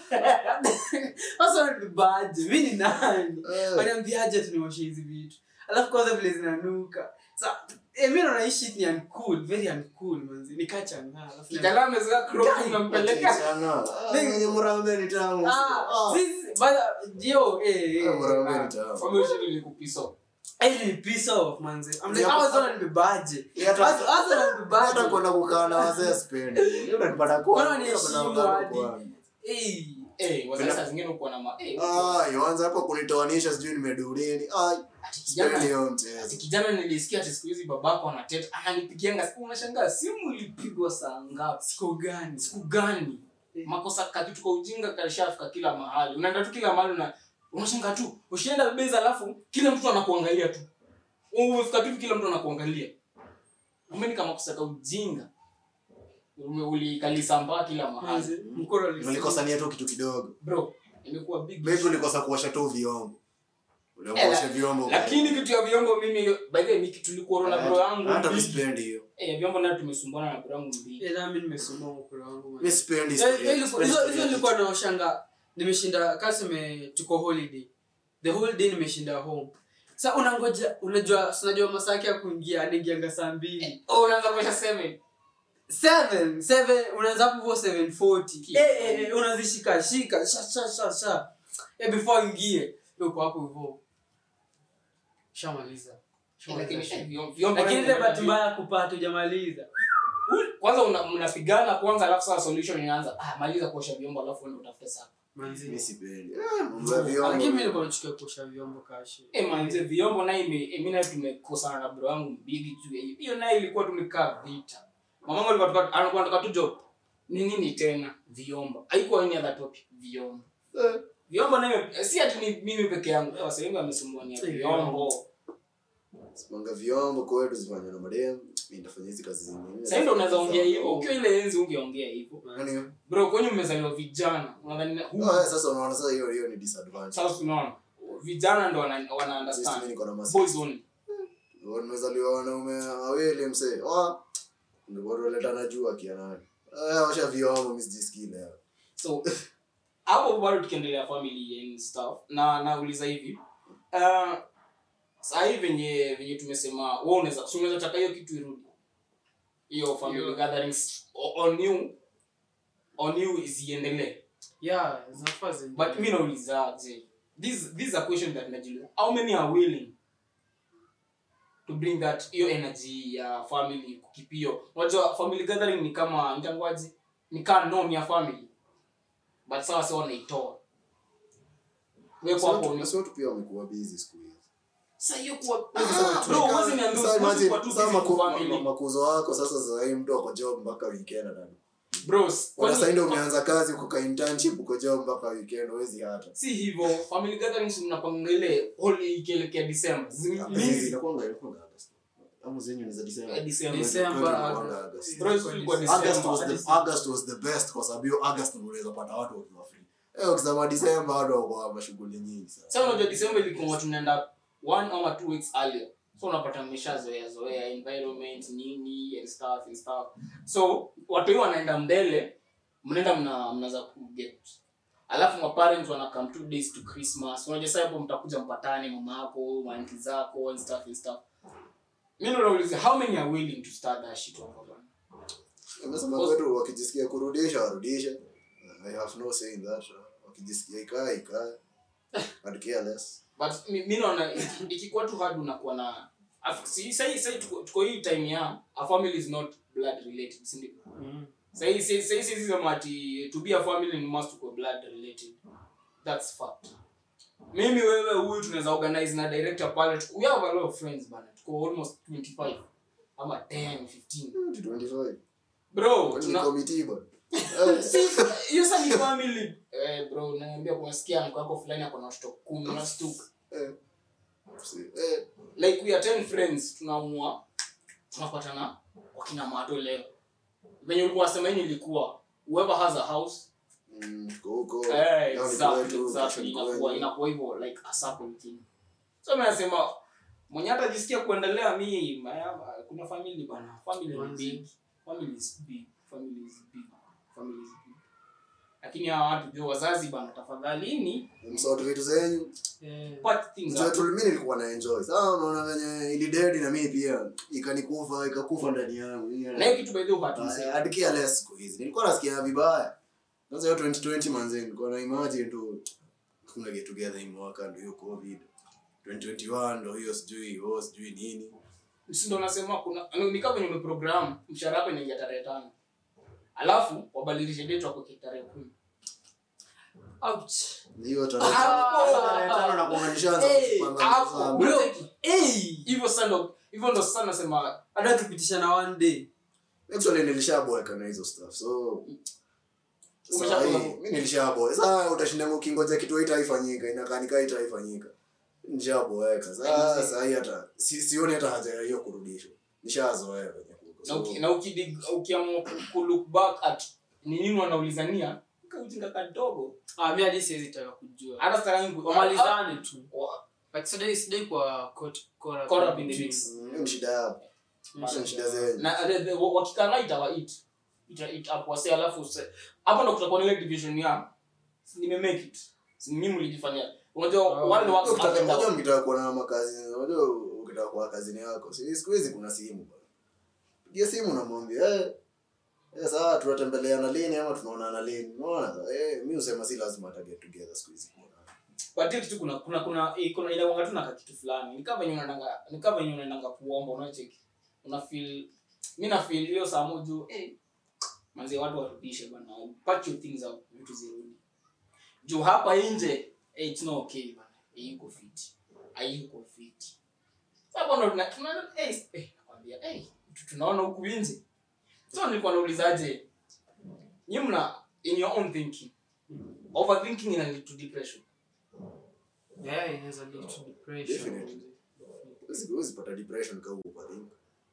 ah sana ni baje mimi ni nani Eh. waniambiaje tunioshe hizi vitu alafu kwanza vile zinanuka sa eh, mi naona hii shit ni uncool very uncool manzi nikachanga alafu kijana amezaa crop Guy. unampeleka Changa. Ah, yenye murambe ni tamu ah Ah. sisi bada yo eh Ah, eh murambe ni tamu wameushiri ni kupiso Ili ni piss off manze. I'm like, Yeah, hawa but- zona nibebaje? Yeah, hata- Hawa- hawa zona hata nibebaje? kwenda kukaa na wazee sipendi Mimi unanipata kwa- Mbona unanipata niheshimu kwa- hadi? kwa- Eh. Eh, wazazi saa zingine uko na ma eh, Ah, yoanza hapo kunitoanisha sijui nimedulini Ai, ati sipendi kijana hiyo ati mchezo kijana nilisikia ati siku hizi babako anateta ananipigianga siku unashangaa simu ilipigwa saa ngapi Siku gani? siku gani makosa kakitu kwa ujinga kashafika kila mahali unaenda tu kila mahali na unashangaa tu ushienda beza alafu kila mtu anakuangalia tu umefika tu hivi kila mtu anakuangalia umeni kama makosa ka ujinga Ume- ulikalisambaa kila mahali Manze, mkono ulisi- ulikosania tu kitu kidogo bro imekuwa big maybe ulikosa kuosha tu vyombo Eh, uliosha vyombo lakini kitu ya vyombo mimi by the way miki tulikuwa na bro yangu hata mi mbili. sipendi hiyo eh vyombo nayo tumesumbuana na bro yangu mbili Eh, nami nimesumbua mkono wangu manze. mi sipendi Eh, sipendi- eh, ilikuwa- sipendi hizo hizo sipendi. nilikuwa naoshanga nimeshinda kaseme tuko holiday the whole day nimeshinda home sa unangoja unajua sinajua masaa yake ya kuingia anaingianga saa mbili oh unaanza kuosha seven seven seven unaanza hapo hivyo 740 Ki- eh eh eh unazishika shika sha sha sha sha eh before ingie uko hapo hivyo shamaliza Eh, lakini Shamaliza. eh, vyombo- vyombo lakini nayo ile bahati unajua- mbaya kupata hujamaliza kwanza una- mnapigana kwanza alafu sasa solution inaanza ah maliza kuosha vyombo alafu uende utafute sapa manzi mi sipendi Eh, mambo ya vyombo. lakini mimi nilikuwa nachukia kuosha vyombo kashi eh manze vyombo naye ime- eh, mimi naye tumekosana na bro wangu mbigi juu ya hiyo hiyo naye ilikuwa tumekaa vita mamangu alikuwa tuka- alikuwa anataka tu job ni nini tena vyombo haikuwa any other topic vyombo Eh, vyombo naye eh, si ati ni mimi peke yangu eh, wasee wengi wamesumbua Si vyombo simanga vyombo kwetu zifanya na madem mi nitafanya hizi kazi zingine sasa ndio unaweza ongea hivyo ukiwa ile enzi ungeongea hivyo Yaani, bro kwenye mmezaliwa vijana unadhani na- ah, eh, sasa unaona sasa hiyo hiyo ni disadvantage sasa unaona vijana ndo wana, wana Sisi mimi understand niko na masi boys only Wewe nimezaliwa wanaume wawili msee ah ndio tuletana juu akia nani eh washa vyombo mimi sijisikii leo so hapo bado tukiendelea family and stuff na nauliza hivi uh, sahii venye venye tumesema wewe unaweza si unaweza taka hiyo kitu irudi hiyo family Hiyo. gatherings o- on you on you isiendelee yeah zinafaa zi- but mi nauliza je this this is a question that najiuliza how many are willing to bring that hiyo energy ya family kukipio unajua family gathering ni kama itangwaji ni kama norm ya family but sawa sawa wanaitoa wepo hapo ni Sio watu pia wamekuwa busy siku hizi sasa hiyo kuwa Ah, bro huwezi niambia sasa usiwezi imagine, kuwa tu sasa busy maku- kwa ma- ma- family makuzo wako sasa sasa hii mtu ako job mpaka weekend na bros Kwa sasa ndio kwani umeanza kazi uko ka internship uko job mpaka weekend huwezi hata si hivyo family gatherings mnapanga ile holi ikielekea December Hizi inakuanga inakuanga August. Ama zenyu ni za December. Eh, December. December, Kwetu inakuanga August. August. Bro, hizo ilikuwa December. August was the August was the best kwa sababu hiyo August ndio unaweza pata watu wakiwa free. Eh ukisema December watu wako na shughuli nyingi sana. sasa unajua December ilikuwa tunaenda one or two weeks earlier so unapata mmeshazoea zoea environment nini and stuff and stuff so watu hiyo wanaenda mbele mnaenda mna mnaanza kuget alafu ma parents wana come two days to christmas unajua sasa hapo mtakuja mpatane mama yako maanti zako and stuff and stuff mimi ndo nauliza how many are willing to start that shit over bana Nimesema kwetu wakijisikia kurudisha warudishe. I have no say in that. Wakijisikia ikae ikae. I'd care less. but mi mi naona iki- ikikuwa tu hard unakuwa na af- si sai sai tuko, tuko hii time ya a family is not blood related si ndio Mm. sai sai sai sisi sema ati to be a family ni must tuko blood related that's fact mimi wewe huyu tunaweza organize na director pale tuko- we have a lot of friends bana tuko almost 25 ama 10 15 25. bro Kwani ni tuna committee bwana. Eh, Si, hiyo sasa ni family eh bro naambia kunasikia mko wako fulani ako na watoto 10 na stuka eh. Si- eh. like we are 10 friends tunaamua tunapatana wakina mato leo venye ulikuwa wasema yenye ilikuwa whoever has a house Mm, tuko huko. eh, Leo ni exactly, kwetu, exactly, kesho ni inakuwa kwenu. inakuwa hivyo like a circle thing so mimi nasema mwenye hata jisikia kuendelea mi ma- kuna family bana family ni Manzi. big family is big family is big family is big lakini hawa watu jo wazazi bana tafadhalini Msort vitu zenyu. Eh, pat things Mzee up. tu mimi nilikuwa na enjoy. Sasa unaona venye ili dead na mimi pia ikanikufa ikakufa ndani yangu. na hiyo kitu by the way hatuisemi. Hadi care less siku hizi. Nilikuwa nasikia vibaya. Sasa hiyo 2020 manze nilikuwa na imagine tu kuna get together hii mwaka ndio hiyo covid. 2021 ndo hiyo sijui oh, sijui nini si ndo nasema kuna ni- ni kama venye umeprogram mshahara wako inaingia tarehe tano alafu wabadilishe date wako tarehe kumi Ouch. hiyo tarehe Ah! tarehe tano na kuanga nishaanza Hey, kupanga hapo. zangu. Bro, Unacheki? hey. hivyo sasa ndo hivyo ndo sasa nasema hata ukipitisha na one day actually nilishaboeka na hizo stuff so Umeshaboeka? sahi mi nilishaboeka sasa utashinda ukingoja kitu haitaifanyika inakaa nikaa haitaifanyika nishaboeka sasa sahi hata si, sioni hata haja ya hiyo kurudishwa nishazoea venye kuko na, so, uki, na ukidi- ukiamua ku- ku look back at ni nini wanaulizania kaujinga kadogo ah, mi hadi siwezi taka kujua hata sitaki ku- wamalizane tu wa- like sidai sidai kwa court caught up Caught up in in the the mix. mm, hiyo ni shida yao Mm. hiyo ni shida zenyu na the- the- wa- wakikana itawa it ita it up wase alafu se- hapo ndo kutakuwa na ile division ya nime make it Si mimi mlijifanyia unajua Oh. wale wako Unajua up and unajua down. mkitaka kuwa na makazi unajua ukitaka kuwa kazini yako si siku hizi kuna simu bwana pigia simu namwambia eh eh sawa tunatembeleana lini ama tunaonana lini unaona eh mimi usema si lazima hata get together siku hizi kuonana but hiyo kitu kuna kuna kuna eh, kuna inakuanga tu na kitu fulani ni kama venye unaendanga ni kama venye unaendanga kuomba unacheki una feel mimi na feel hiyo saa moja eh manzi watu warudishe bana pack your things out vitu zirudi juu hapa nje eh, it's not okay bana eh, iko fit haiko fit sasa ndo tuna tuna eh eh nakwambia eh tu- tunaona huku nje so nilikuwa naulizaje nyinyi mna in your own thinking overthinking ina lead to depression Yeah, inaweza lead to depression. Definitely. Huwezi- huwezi pata depression kama overthink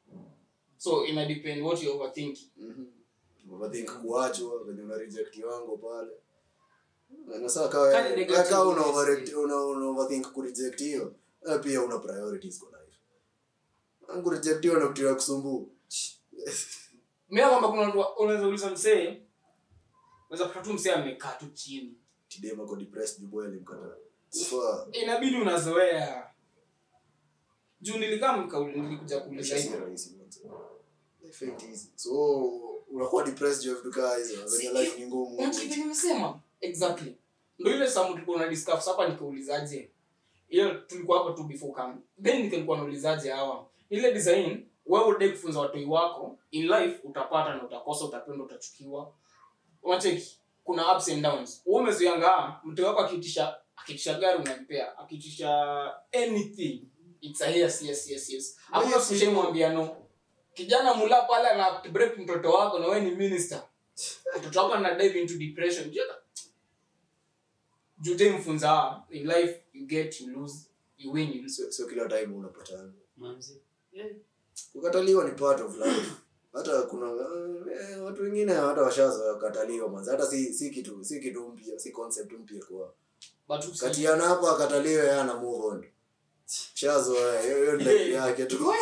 so ina depend what you overthinking mhm overthink kuachwa venye una reject wango pale na saa kawa Kani negative kama una yes. over una, una overthink ku reject hiyo wewe pia una priorities kwa life angu reject hiyo na kitu ya kusumbua mimi kwamba kuna watu wa- unaweza uliza msee unaweza kupata tu msee amekaa tu chini tidema ko depressed juu boy alimkataa kufa inabidi unazoea juu nilikaa mkauli nilikuja kuuliza maisha si hivyo rahisi manze. life ain't easy so unakuwa depressed juu ya vitu kaa hizo venye life ni ngumu unachiki nimesema exactly ndio ile samu tulikuwa na discuss hapa nikaulizaje ile tulikuwa hapa tu before come then nilikuwa naulizaje hawa ile design wewe udai kufunza watoi wako in life utapata na utakosa utapenda utachukiwa unacheki kuna ups and downs wewe umezoeanga mtu wako akitisha akitisha gari unampea akitisha anything it's a yes yes yes yes hakuna Yes, yes, mwambia no kijana mula pale ana break mtoto wako na wewe ni minister mtoto wako ana dive into depression jeka jute mfunza in life you get you lose you win you lose sio sio kila time unapatana Manzi. Yeah. kukataliwa ni part of life hata kuna eh, watu wengine hata washazoea kukataliwa manze hata si si kitu si kitu mpya si concept mpya kwa but usi- katiana hapo akataliwe yeye ana move on shazoea hiyo hiyo ni life yake tu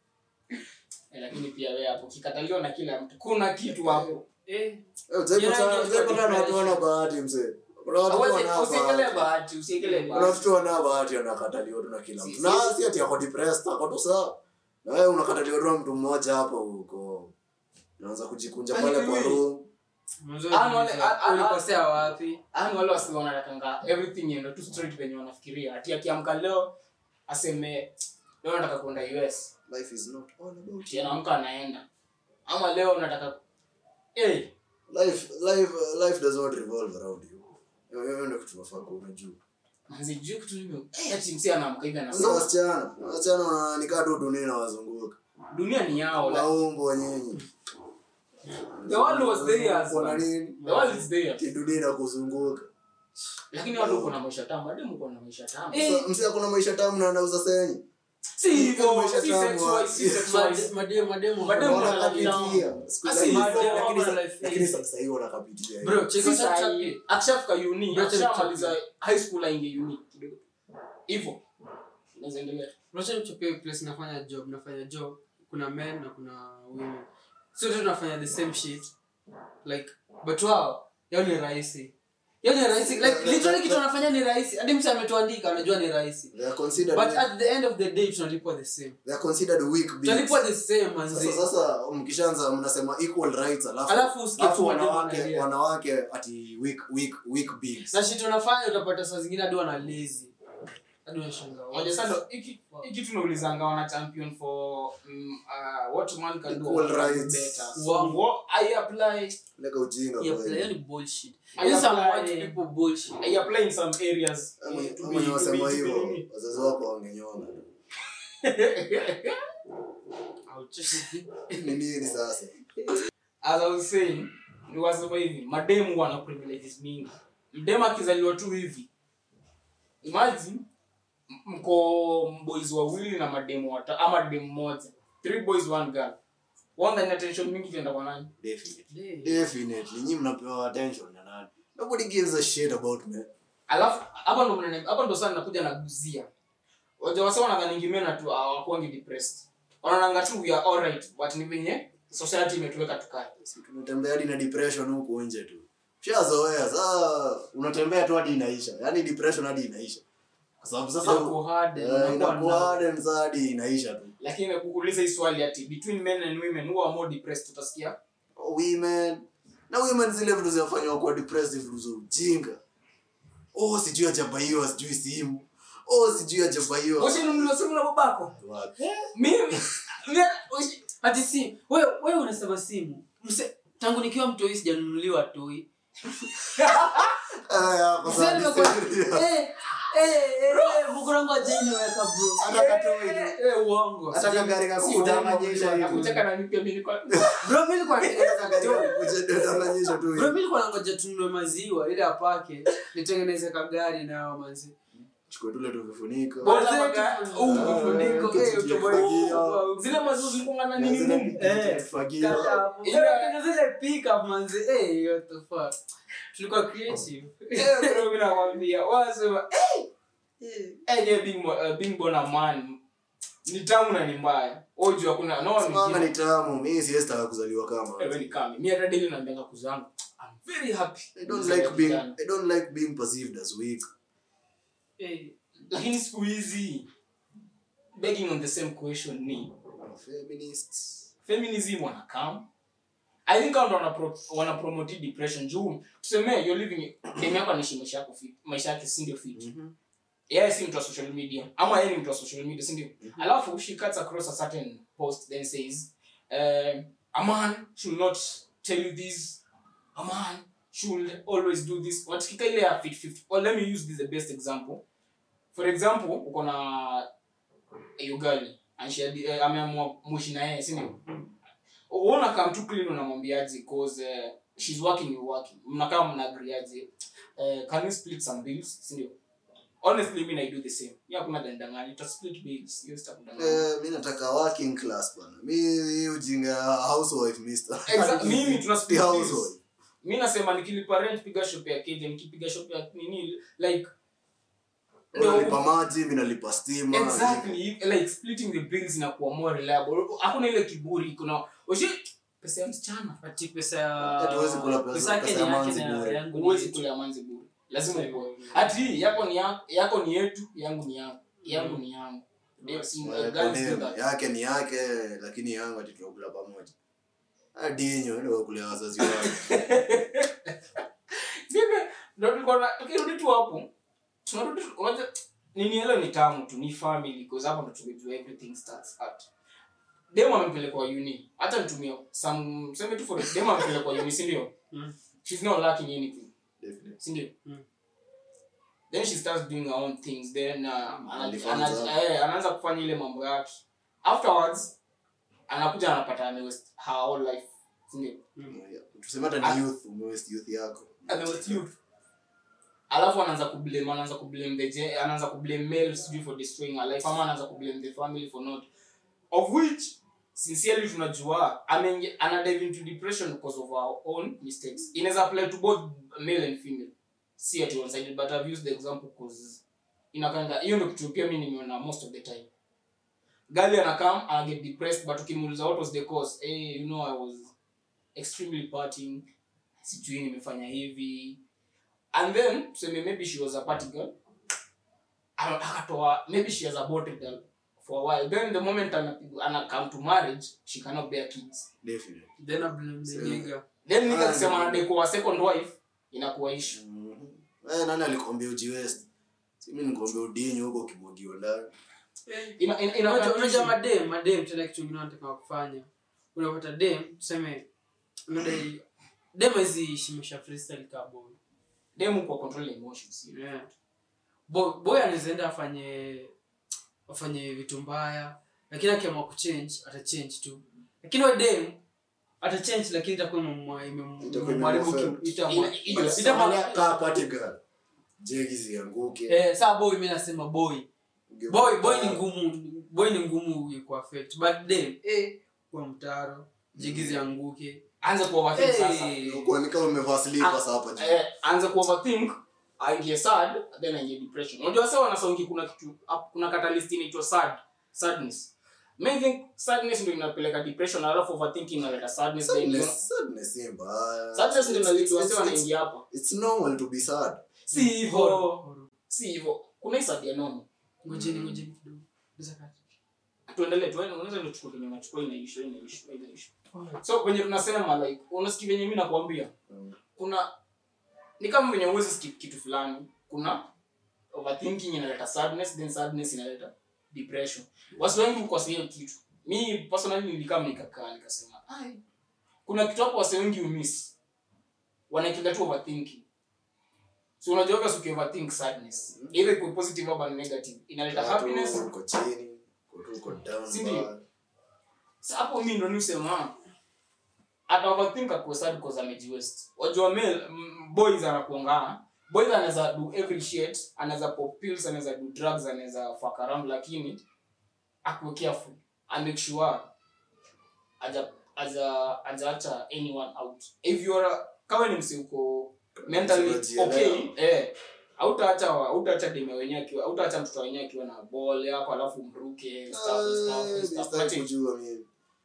Eh, lakini pia wewe hapo kikataliwa na kila mtu kuna kitu hapo Eh, Eh, utaipata- utaipata na watu wana bahati mzee kuna watu tu Hawezi- wana usiekelee bahati bahati usiekelee kuna bahati watu tu wana bahati anakataliwa tu na kila Si- mtu si- na si ati ako depressed ako tu sawa na wewe unakataliwa tu na mtu mmoja hapo huko unaanza kujikunja Yaani pale kwa wewe- room mwanzo Ah, wale- ah, ah, ulikosea wapi yani wale wasi wanatakanga everything iende tu straight venye wanafikiria ati akiamka leo aseme leo nataka kwenda us life is not all about ati anaamka anaenda ama leo nataka hey, life life life does not revolve around you Hiyo- hiyo ndio kitu tunafaa kuwa unajua manzi juu kitu nime hey, ati msi anaamka hivi sasa anasema wasichana wasichana wananikaa tu dunia inawazunguka dunia ni yao like, maumbo nyinyi The world was theirs, Kuna man. nini the world is there Ati dunia inakuzunguka lakini watu uko na maisha tamu hadi mko na maisha tamu Eh. Sasa, msi akuna maisha tamu na anauza senyi si hivyo maisha si tamu, sex wise si sex wise Made- mademu Mademu wako- wana- wanakapitia Siku Asi, hizi- mademu lakini wana sa- life lakini easy. sasa hivi wanakapitia Bro, hiyo. check Si out sahi. chapter. akishafika uni Bro, check akishamaliza chapter. high school ainge uni kidogo hivyo unaweza endelea Unajua nichopia place nafanya job nafanya job kuna men na kuna women sote tunafanya the same shit like but wao yao ni rahisi yao ni rahisi like literally kitu wanafanya ni rahisi hadi mtu ametuandika anajua ni rahisi They are considered but at the end of the day tunalipwa the same they are considered weak beings. tunalipwa the same manzi Sasa sasa mkishaanza mnasema equal rights alafu Alafu usikie alafu tu mademu wanawake wanalia. wanawake ati weak weak weak beings. na shit wanafanya utapata saa zingine hadi wana lazy hadi unashangaa Ngoja sasa ndo hiki hiki tunaulizanga wana champion for mm, uh, what man can do Equal what can do rights. better. So Wow. what I apply leka ujinga Yeah, kweli. hiyo ni bullshit. I Hiyo some apply- white people bullshit. I apply in some areas. Ama- eh, to ama be- ni to be- wasema to be hivyo nini. wazazi wako wangenyona Ouch. ni nini sasa as I was saying ni wasema hivi mademu wana privileges mingi mdemu akizaliwa tu hivi imagine m- mko boys wawili na mademu wata ama demu moja three boys one girl one then attention mingi tenda kwa nani definitely Yeah. definitely nyinyi mnapewa attention na nani nobody gives a shit about me alafu hapa ndo mnene- hapa ndo sana nakuja naguzia waja wasa wanadhaningi mena tu hawakuangi depressed wanaonanga tu we are alright but ni venye society imetuweka tukae Si tumetembea hadi na depression huku nje tu shazoea saa unatembea tu hadi inaisha yaani depression hadi inaisha kwa sababu sasa Inakuwa hard, eh, unakuwa inakuwa numb. hard and saa hadi inaisha tu lakini kuuliza hii swali ati between men and women who are more depressed utasikia Oh, women na women zile vitu zinafanywa kuwa depressive vitu za ujinga oh sijui ajabaiwa sijui simu oh sijui ajabaiwa ushinunuliwa simu na babako Wapi? mimi mimi- ushi- Ati si wewe wewe unasema simu Mse, tangu nikiwa mtoi sijanunuliwa toi Ah, hapo Mse, sasa nimekuwa- niseme- Eh, eh, eh, eh, bukurangu hajainiweka bro Hata katoi tu. Eh, uongo Hata kagari kako Si uongo, kudanganyisha hivi. Nakucheka na mimi pia mimi nilikuwa- bro mimi nilikuwa natengeneza Kagari toi kako kudanganyisha tu bro hivi. mimi nilikuwa nangoja tununue maziwa ili apake nitengeneze kagari nao manzi chukue tule tu vifuniko Bora Manze, maga- tu- uh, Ah, vifuniko, kitu eh, cha utoboe- kufagia. zile maziwa zilikuwa na Na nini zile ngumu. kitu Eh, cha kufagia. Ile- zile pickup manzi eh what the fuck tulikuwa creative Eh, bro, mimi nakwambia, wasema, eh, eh, yeah, being mo- uh, being born a man ni tamu na ni mbaya oju hakuna no one Simama will ni tamu mi siwezi taka kuzaliwa kama give- Eh, ni kami mi hata daily naambianga kuzangu i'm very happy I don't Kuzaliwa like being kijana. I don't like being perceived as weak. eh lakini siku hizi begging on the same question ni Feminists. feminism wanakam i think hao ndo wana pro- wana promote hii depression juu tuseme you're living dem yako anaishi maisha yako fit maisha yake si ndio fit Mhm. yeye si mtu wa social media ama yeye ni mtu wa social media si ndio alafu she cuts across a certain post then says um, a man should not tell you this a man should always do this watikika ile ya fit 50 or let me use this the best example for example uko na yugali uh, ameamua mwishi na yeye si ndio uona kam tu clean unamwambiaje cause uh, she's working you working mnakaa mnaagriaje uh, can you split some bills si ndio honestly mi i do the same mi hakuna dandangani ta split bills hiyo sitakudanganya Eh, mi nataka working class bana mi hii ujinga ya housewife mister Exact- mimi tuna The split bills housewife mi nasema nikilipa rent piga shop ya keja nikipiga shop ya nini like Wewe unalipa maji mi nalipa stima exactly like splitting the bills inakuwa more reliable hakuna ile kiburi kuna oshi pesa ya msichana ati pesa ya Hata huwezi kula pesa- pesa yake pesa ni ya yake manzi na bure. yangu ni huwezi yetu. kula manzi bure lazima uko ati yako ni yako, yako ni yetu yangu ni yangu yangu ni yangu ndio si Eh, guys do condemn. that yake ni yake lakini yangu ati tunakula pamoja adinyo ndio kulea wazazi wake Sasa, ndo tulikuwa na- tukirudi tu hapo tunarudi tu- unajua nini hilo ni tamu tu ni family because hapo ndo tumejua everything starts at demo amepelekwa uni hata nitumia some seme tu for demo amepelekwa uni si ndio Mm. she's not lacking anything Definitely. si ndio Mm. then she starts doing her own things then uh, ana- Alifanza. ana- eh, anaanza kufanya ile mambo yake afterwards anakuja anapata amewaste her whole life si ndio Yeah. tuseme hata ni youth umewaste youth yako amewaste youth alafu anaanza kublame anaanza kublame the gen- anaanza kublame male sijui for destroying her life ama anaanza kublame the family for not of which sincerely tunajua ameingia ana dive into depression because of our own mistakes inaweza apply to both male and female si ati one sided but i've used the example because inakanga hiyo ndio kitu pia mimi nimeona most of the time gali anakam ana get depressed but ukimuuliza what was the cause hey, you know i was extremely partying sijui nimefanya hivi and then tuseme maybe she was a party girl Aka- akatoa maybe she has aborted girl for a while then the moment ana, ana come to marriage she cannot bear kids definitely then I blame the So- nigga then nika Ah, kusema ndio. anadai kuwa second wife inakuwa issue Mhm. Eh, nani alikwambia ujiwest simi nikuambia udinyi huko ukimwagiwa ndani ina ina ina Unajua- unajua madem madem tena kitu ingine wanataka kufanya unapata dem tuseme unadai dem hawezi shimisha freestyle ka boy demu kwa control emotions yeah. boy, boy anaweza enda afanye afanye vitu mbaya lakini akiamua kuchange atachange tu lakini wa dem atachange lakini itakuwa imemwa- imem- Itakuwa imemharibu imemwaffect. ki- itamwa- Ina- ina- itamwa- Angalia kaa party girl jegi zianguke Eh, saa boy mi nasema boy Uge- boy boy ni ngumu boy ni ngumu ku affect but dem eh kwa mtaro jigizi anguke anza ku overthink sasa Eh, Uko ni kama umevaa slippers hapa juu eh, anza ku overthink aingie sad then aingie depression unajua sasa wanasongi kuna kitu ap- kuna catalyst inaitwa sad sadness May think sadness ndio inapeleka depression alafu overthinking inaleta sadness then you know- Sadness- sadness si mbaya. sadness ndio It's- inaleta it's- wase it's- wanaingia hapa it's normal to be sad si hivyo horo. si hivyo kuna hii sad ya normal ngojeni ngojeni kidogo Bisa kati. tuendelee tuende unaweza ndio chukua kwenye machukua inaisha inaisha inaisha so kwenye tunasema like unasikia venye mimi nakwambia Mm. kuna ni kama venye uwezi sikia kitu fulani kuna overthinking inaleta sadness then sadness inaleta depression wasi wengi ukose hiyo kitu mi personally nilikaa nikakaa nikasema ai kuna kitu hapo wasi wengi umiss wanaekelea tu overthinking so unajua obvious uki overthink sadness either iko positive au negative inaleta Kaa tu, happiness uko chini uko tu uko down Si ndio? mbaya. Sa hapo mi ndo niusema ata overthink akuwe sad because amejiwest wajua male m- boys anakuangana boys anaweza do every shit anaweza pop pills anaweza do drugs anaweza fuck around lakini akuwe careful amake sure aja aja ajaacha anyone out if you are a- kama ni msi uko mentally Unajielewa. okay eh hautaacha hautaacha deme wenyewe akiwa hautaacha mtoto wenyewe akiwa na ball yako alafu mruke stuff stuff Eh, stuff sitaki Nothing. kujua mimi.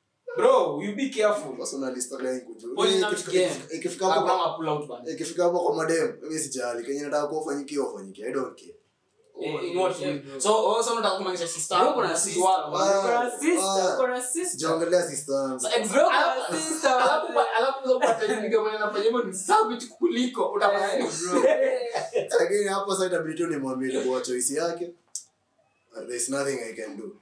bro you be careful Personally, sitaki kujua. Only Mimi not ikifika- game. ikifika- ikifika hapo kwa- kama pull out band ikifika hapo kwa madem mimi sijali kenye nataka kuwa ufanyikie ufanyikie i don't care Oh, in what Eh, way? bro. so oh, so unataka kumaanisha sister Bro, yako kuna na sisi sister, wako. bro. Ah, Kuna sister, ah. kuna sister. sijaongelea sister yangu. So, ex- Bro, alafu- kuna sister, alafu- bro. alafu sasa upate nigga mwenye anafanya hivyo ni savage kuliko utafanya Eh, nini? bro. lakini hapo sasa itabidi tu nimwambie ni kwa choice yake Uh, there's nothing i can do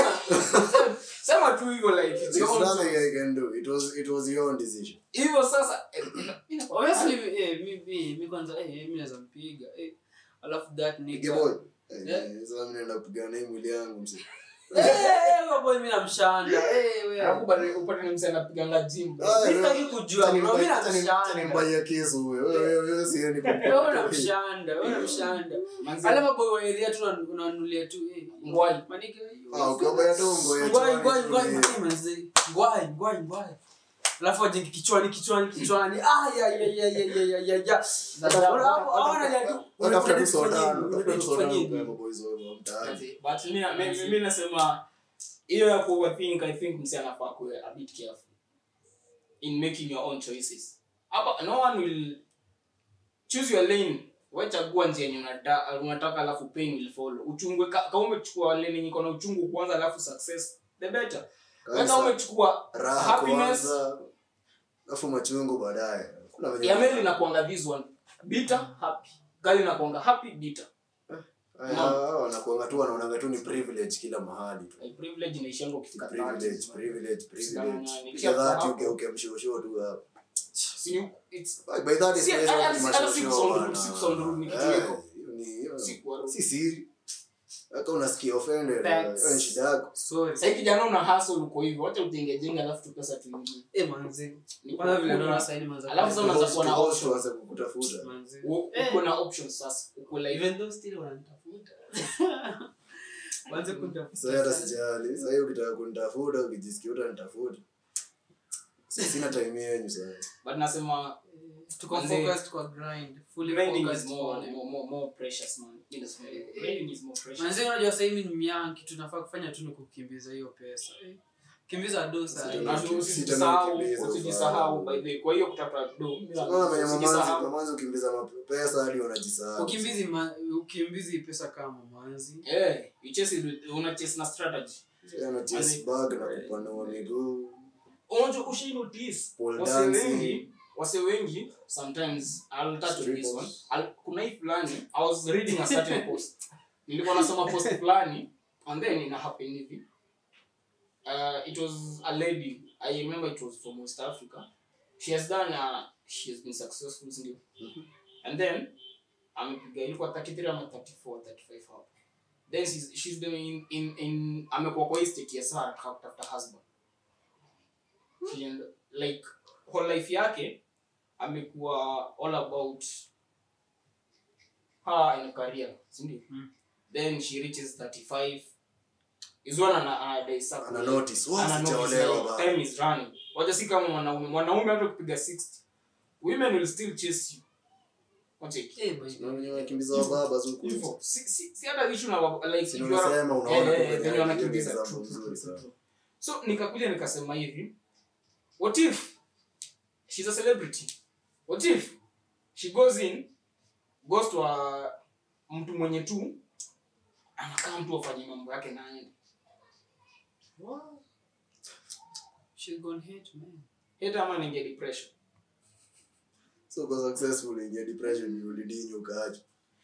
sema tu hivyo like it's there's your own nothing choice. i can do it was it was your own decision hivyo sasa eh, ina- ina- Obviously, eh, mi- mi- mi kwanza eh, mi naweza mpiga eh. alafu that Pige nigga- boy Eh, Yeah. eh, sasa mimi naenda kupigana na hii mwili yangu msi Eh, eh, huyo boy mi namshanda Eh, we. alafu bado upate ni msee anapiganga gym bro. Ah, Mi no. sitaki kujua, Acha bro, mi nimpa- acha nim- namshanda. acha nimpaie kisu huyo Wewe- wewe- wewe sieni kumpa- Wewe unamshanda, wewe unamshanda. Manze, Ale maboy wa area tu una- unanunulia tu eh. Ngwai. Manike, Ah, ukiwabaya tu ngoja Ngwai, chwani ngwai, tu, ngwai, eh. ngwai, manze. Ngwai, ngwai, ngwai. alafu ajenge kichwani kichwani kichwani Ah, ya, ya, ya, ya, ya, ya, ya, ya. Hapo, hapo, anaja tu, Watafuta tu unatufanyia soda, nini? watafuta tu soda Unatufanyia kwa nini? maboys wao wa mtaani. manze, but mi- mi- mi- mi nasema hiyo ya ku overthink i think msee anafaa kuwe a bit careful in making your own choices hapa no one will choose your lane wachagua njia yenye unata- unataka alafu pain will follow uchungwe ka- kama umechukua lane yenye iko na uchungu kwanza alafu success the better Wewe Kabisa. kama umechukua raha happiness kwanza alafu machungu baadaye kuna venye- ya male inakuanga this one bitter happy gali inakuanga happy bitter Haya, hao wanakuanga tu wanaonanga tu ni privilege kila mahali tu like privilege inaishanga ukifika privilege 30. privilege Sidanganya, privilege nikisha Piga dhati hapo. ugeuke mshosho tu hapo Si you- it's By- by that is Si- place hata- watu hata si mashosho kusonga- wana- si kusonga rudi, ni kitu Eh, iko. hiyo ni- hiyo- si kuwa- si siri hata unasikia offended Facts. hiyo ni shida yako Sorry. Sasa kijana una hustle uko hivyo, wacha ujenge jenga alafu tu pesa tuingie. Eh, manze. Ni Kwanza vile kukula. naona saini manze. Alafu sasa unaanza kuwa na Host- options. host waanze kukutafuta Manze. U- Eh. uko na options sasa. Uko like Even though still wananitafuta. Waanze kunitafuta. sasa hata sijali sasa hiyo ukitaka kunitafuta ukijisikia utanitafuta Si- sina time yenyu sasa but nasema Tuko Manze. focused kwa grind. Fully grinding is focused more on it. more more, more precious man. Mimi nasema hivyo. grinding is more precious. Manze, unajua sasa hivi ni myangi kitu tunafaa kufanya tu ni kukimbiza hiyo pesa. Eh, Kimbiza dosa. Sita eh. na- Na tu Sita usijisahau, nakimbiza usijisahau ufanye. by the way. Kwa hiyo kutafuta do. mimi na- Unaona venye mamanzi usijisahau. mamanzi ukimbiza mapesa hadi wanajisahau Ukimbizi ma- ukimbizi pesa kama manzi. Eh, you chase it with- una chase na strategy. Yeye ana chase Manze, bag na kupanua miguu unajua ushai notice Pole wase dancing. wengi wase wengi sometimes I'll touch on this Strippers. one I'll, kuna hii fulani I was reading a certain post nilikuwa nasoma post fulani and then ina happen hivi uh, it was a lady i remember it was from west africa she has done uh, she has been successful sindio and then amepiga ilikuwa 33 ama 34 35 hapo then she's, she's been in, in, in amekuwa kwa hii state ya sara kutafuta husband She and, like whole life yake amekuwa all about her in career sindio Mm. then she reaches 35 is one ana anadai sasa ana notice ana wa notice sijaolewa like bado time is running wacha si kama mwanaume mwanaume hata kupiga 60 women will still chase you Wacheki. Eh, boy. Na wenye wanakimbiza wababa zuku Hivyo. Si- si si hata issue na wa- like Si if you are- unasema unaona Eh, tu eh, venye venye hiyo ni wanakimbiza. example True, true, nzuri true, sana. true. so nikakuja nikasema hivi what if she's a celebrity what if she goes in goes to a mtu mwenye tu anakaa mtu afanye mambo yake na aende She's gone hate, man. hata ama ninge depression so kwa successful ingia depression ulidinyo ukaacha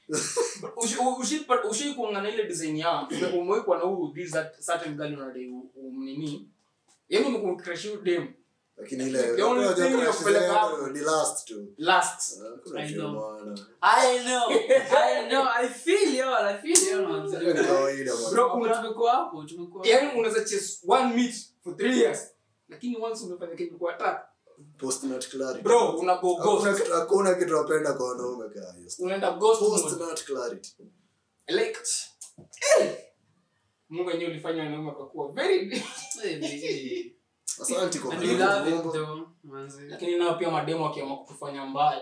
ushai kuangana ile design ya umewekwa na huu this that certain girl unadai u- umnini yaani umekucrash dem lakini ile The only unajua thing crush inakupeleka zenu hapo. ni last tu last Ah, kuna I kitu know. maana. I know. I know. I feel you. I feel you, man. Hiyo ni kawaida bwana. Bro, Hapo una- tumekuwa hapo, tumekuwa yaani unaweza chase one meet for three years lakini once umefanya kitu kwa tatu Post nut clarity. bro una go Hakuna ghost kitu- hakuna kitu napenda kwa wanaume kaa hiyo. unaenda ghost Post mode nut clarity. like eh, Mungu wenyewe ulifanya wanaume wakakuwa very Eh, eh. Asante kwa And kunipa we love it tumbo. though, manzi. lakini nao pia mademo wakiamua kutufanya mbaya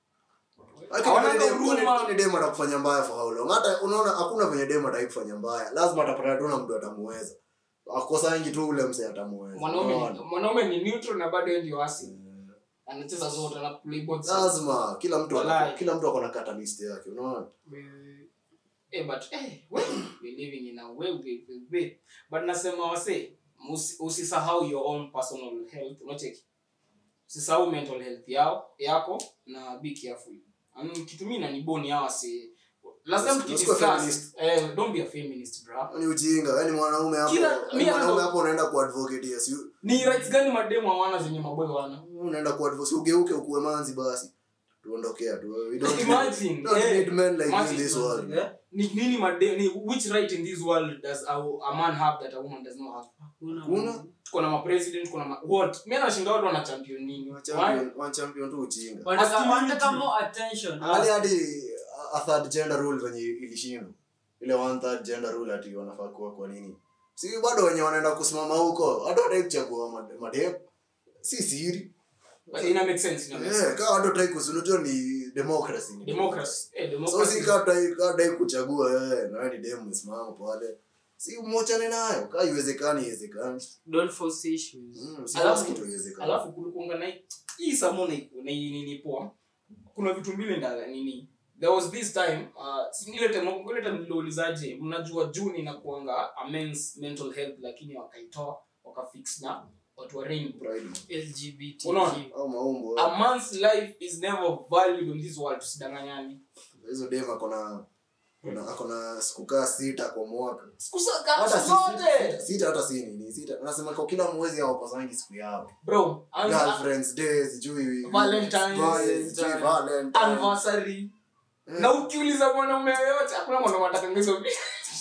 Lakini Hawana kwani dem- huruma. kwani- kwani dem atakufanya mbaya for how long? Hata unaona hakuna venye dem ataki kufanya mbaya. Lazima atapata tu na mtu atamuweza. Akosangi tu ule mse atamuweza. mwanaume ni- Unaona? mwanaume ni neutral na bado yeye ndio asi anacheza zote na play both sides. Lazima kila mtu ana- Walai. kila mtu akona catalyst yake, unaona? We- Eh, but eh, we, we living in a way, we, we, we. but nasema wase musi- usisahau your own personal health unacheki usisahau mental health yao yako na be careful um, kitu mimi naniboni hawa wase last time Usikuwe tukidiscuss feminist. eh, don't be a feminist bro Ni ujinga, yani mwanaume hapo, Kila- yani mi mwanaume ando- hapo unaenda kuadvocate yes, you- ni rights gani mademu hawana zenye maboy wana unaenda kuadvocate, ugeuke ukuwe manzi basi. Tuondokea tu. We don't need- Imagine, don't eh, need men like you in imagine, this world. Eh? ni nini made ni which right in this world does a, a man have that a woman does not have Hakuna Hakuna. man. tuko na mapresident kuna ma, what mimi nashinda watu wana champion nini Wa Why? champion- wa champion tu ujinga. Wanataka- Masculinity. wanataka more attention. hali hadi a third gender rule venye ilishindwa ile one third gender rule ati wanafaa kuwa kwa nini si bado wenye wanaenda kusimama huko hata wataki kuchagua made- madem si siri But ina make sense ina make Eh, sense kaa watu wataki kusunujua ni democracy ni democracy eh so democracy si kaa wataki- kaa wataki kuchagua wewe na wewe ni dem umesimama pale si mwachane nayo kaa iwezekani iwezekani Don't force issues. Mm, si Alafu- kitu iwezekani alafu kulikuanga na hii samo na na hii nini poa kuna vitu mbili ndala nini there was this time uh, si- ile time ile time niliulizaje mnajua june inakuanga a men's mental health lakini wakaitoa wakafix na watu wa rainbow Pride. LGBTQ. Unaona? au maumbo a man's life is never valued on this world tusidanganyani hizo dem akona akona- akona siku kaa sita kwa mwaka sikusaka hata si- zote sita- sita hata si nini sita anasema kwa kila mwezi hawapasangi siku yao bro anza girlfriends day sijui Valentine's Valentine's, sijui Day. Valentine. anniversary Eh, na ukiuliza mwanaume yoyote hakuna mwanaume atakanga hizo vitu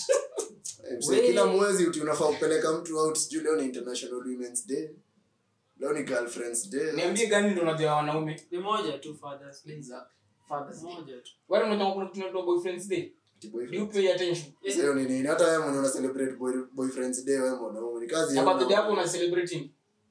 eh, msee, kila mwezi uti unafaa kupeleka mtu out sijui leo ni international women's day leo ni girlfriends day niambie gani ndo unajua wanaume Ni moja tu Father's Day. Fathers Day. Moja tu. wale unajua kuna kitu inaitwa boyfriends day Ati do you boyfriend. pay attention Sasa hiyo ni nini hata wewe mwenye una celebrate boy, boyfriends day wewe mwanaume ni kazi na ya birthday yako mwanaume. una celebrating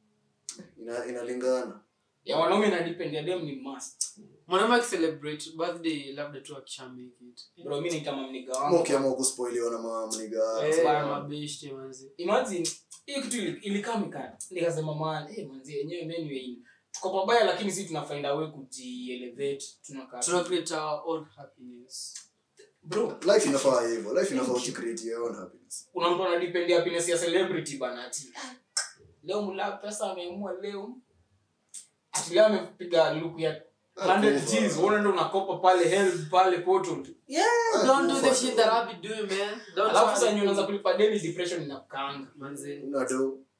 ina inalingana ya wanaume ina depend ya dem ni must mwanaume akicelebrate birthday labda tu akisha make it bro mimi naita mamniga kama wangu ukiamua kuspoiliwa na mamniga Eh, bana. mabeshte manzi imagine hiyo kitu ili- ilikaa mikana nikasema man eh manzi yenyewe anyway tuko pabaya lakini sisi tuna find a way kujielevate tunakaa tuna create our own happiness bro life inafaa hivyo life inafaa uchicreate your own happiness kuna mtu anadepend happiness ya celebrity bana ati "Ah, leo mla pesa ameamua leo ati leo amepiga look ya 100 Akufa. Gs uone ndo unakopa pale help pale portal Yeah, Ah, don't do the kufa shit tu. that I'll be doing, man. Don't alafu try sasa to- yenye unaanza kulipa deni depression inakukaanga Manze. una do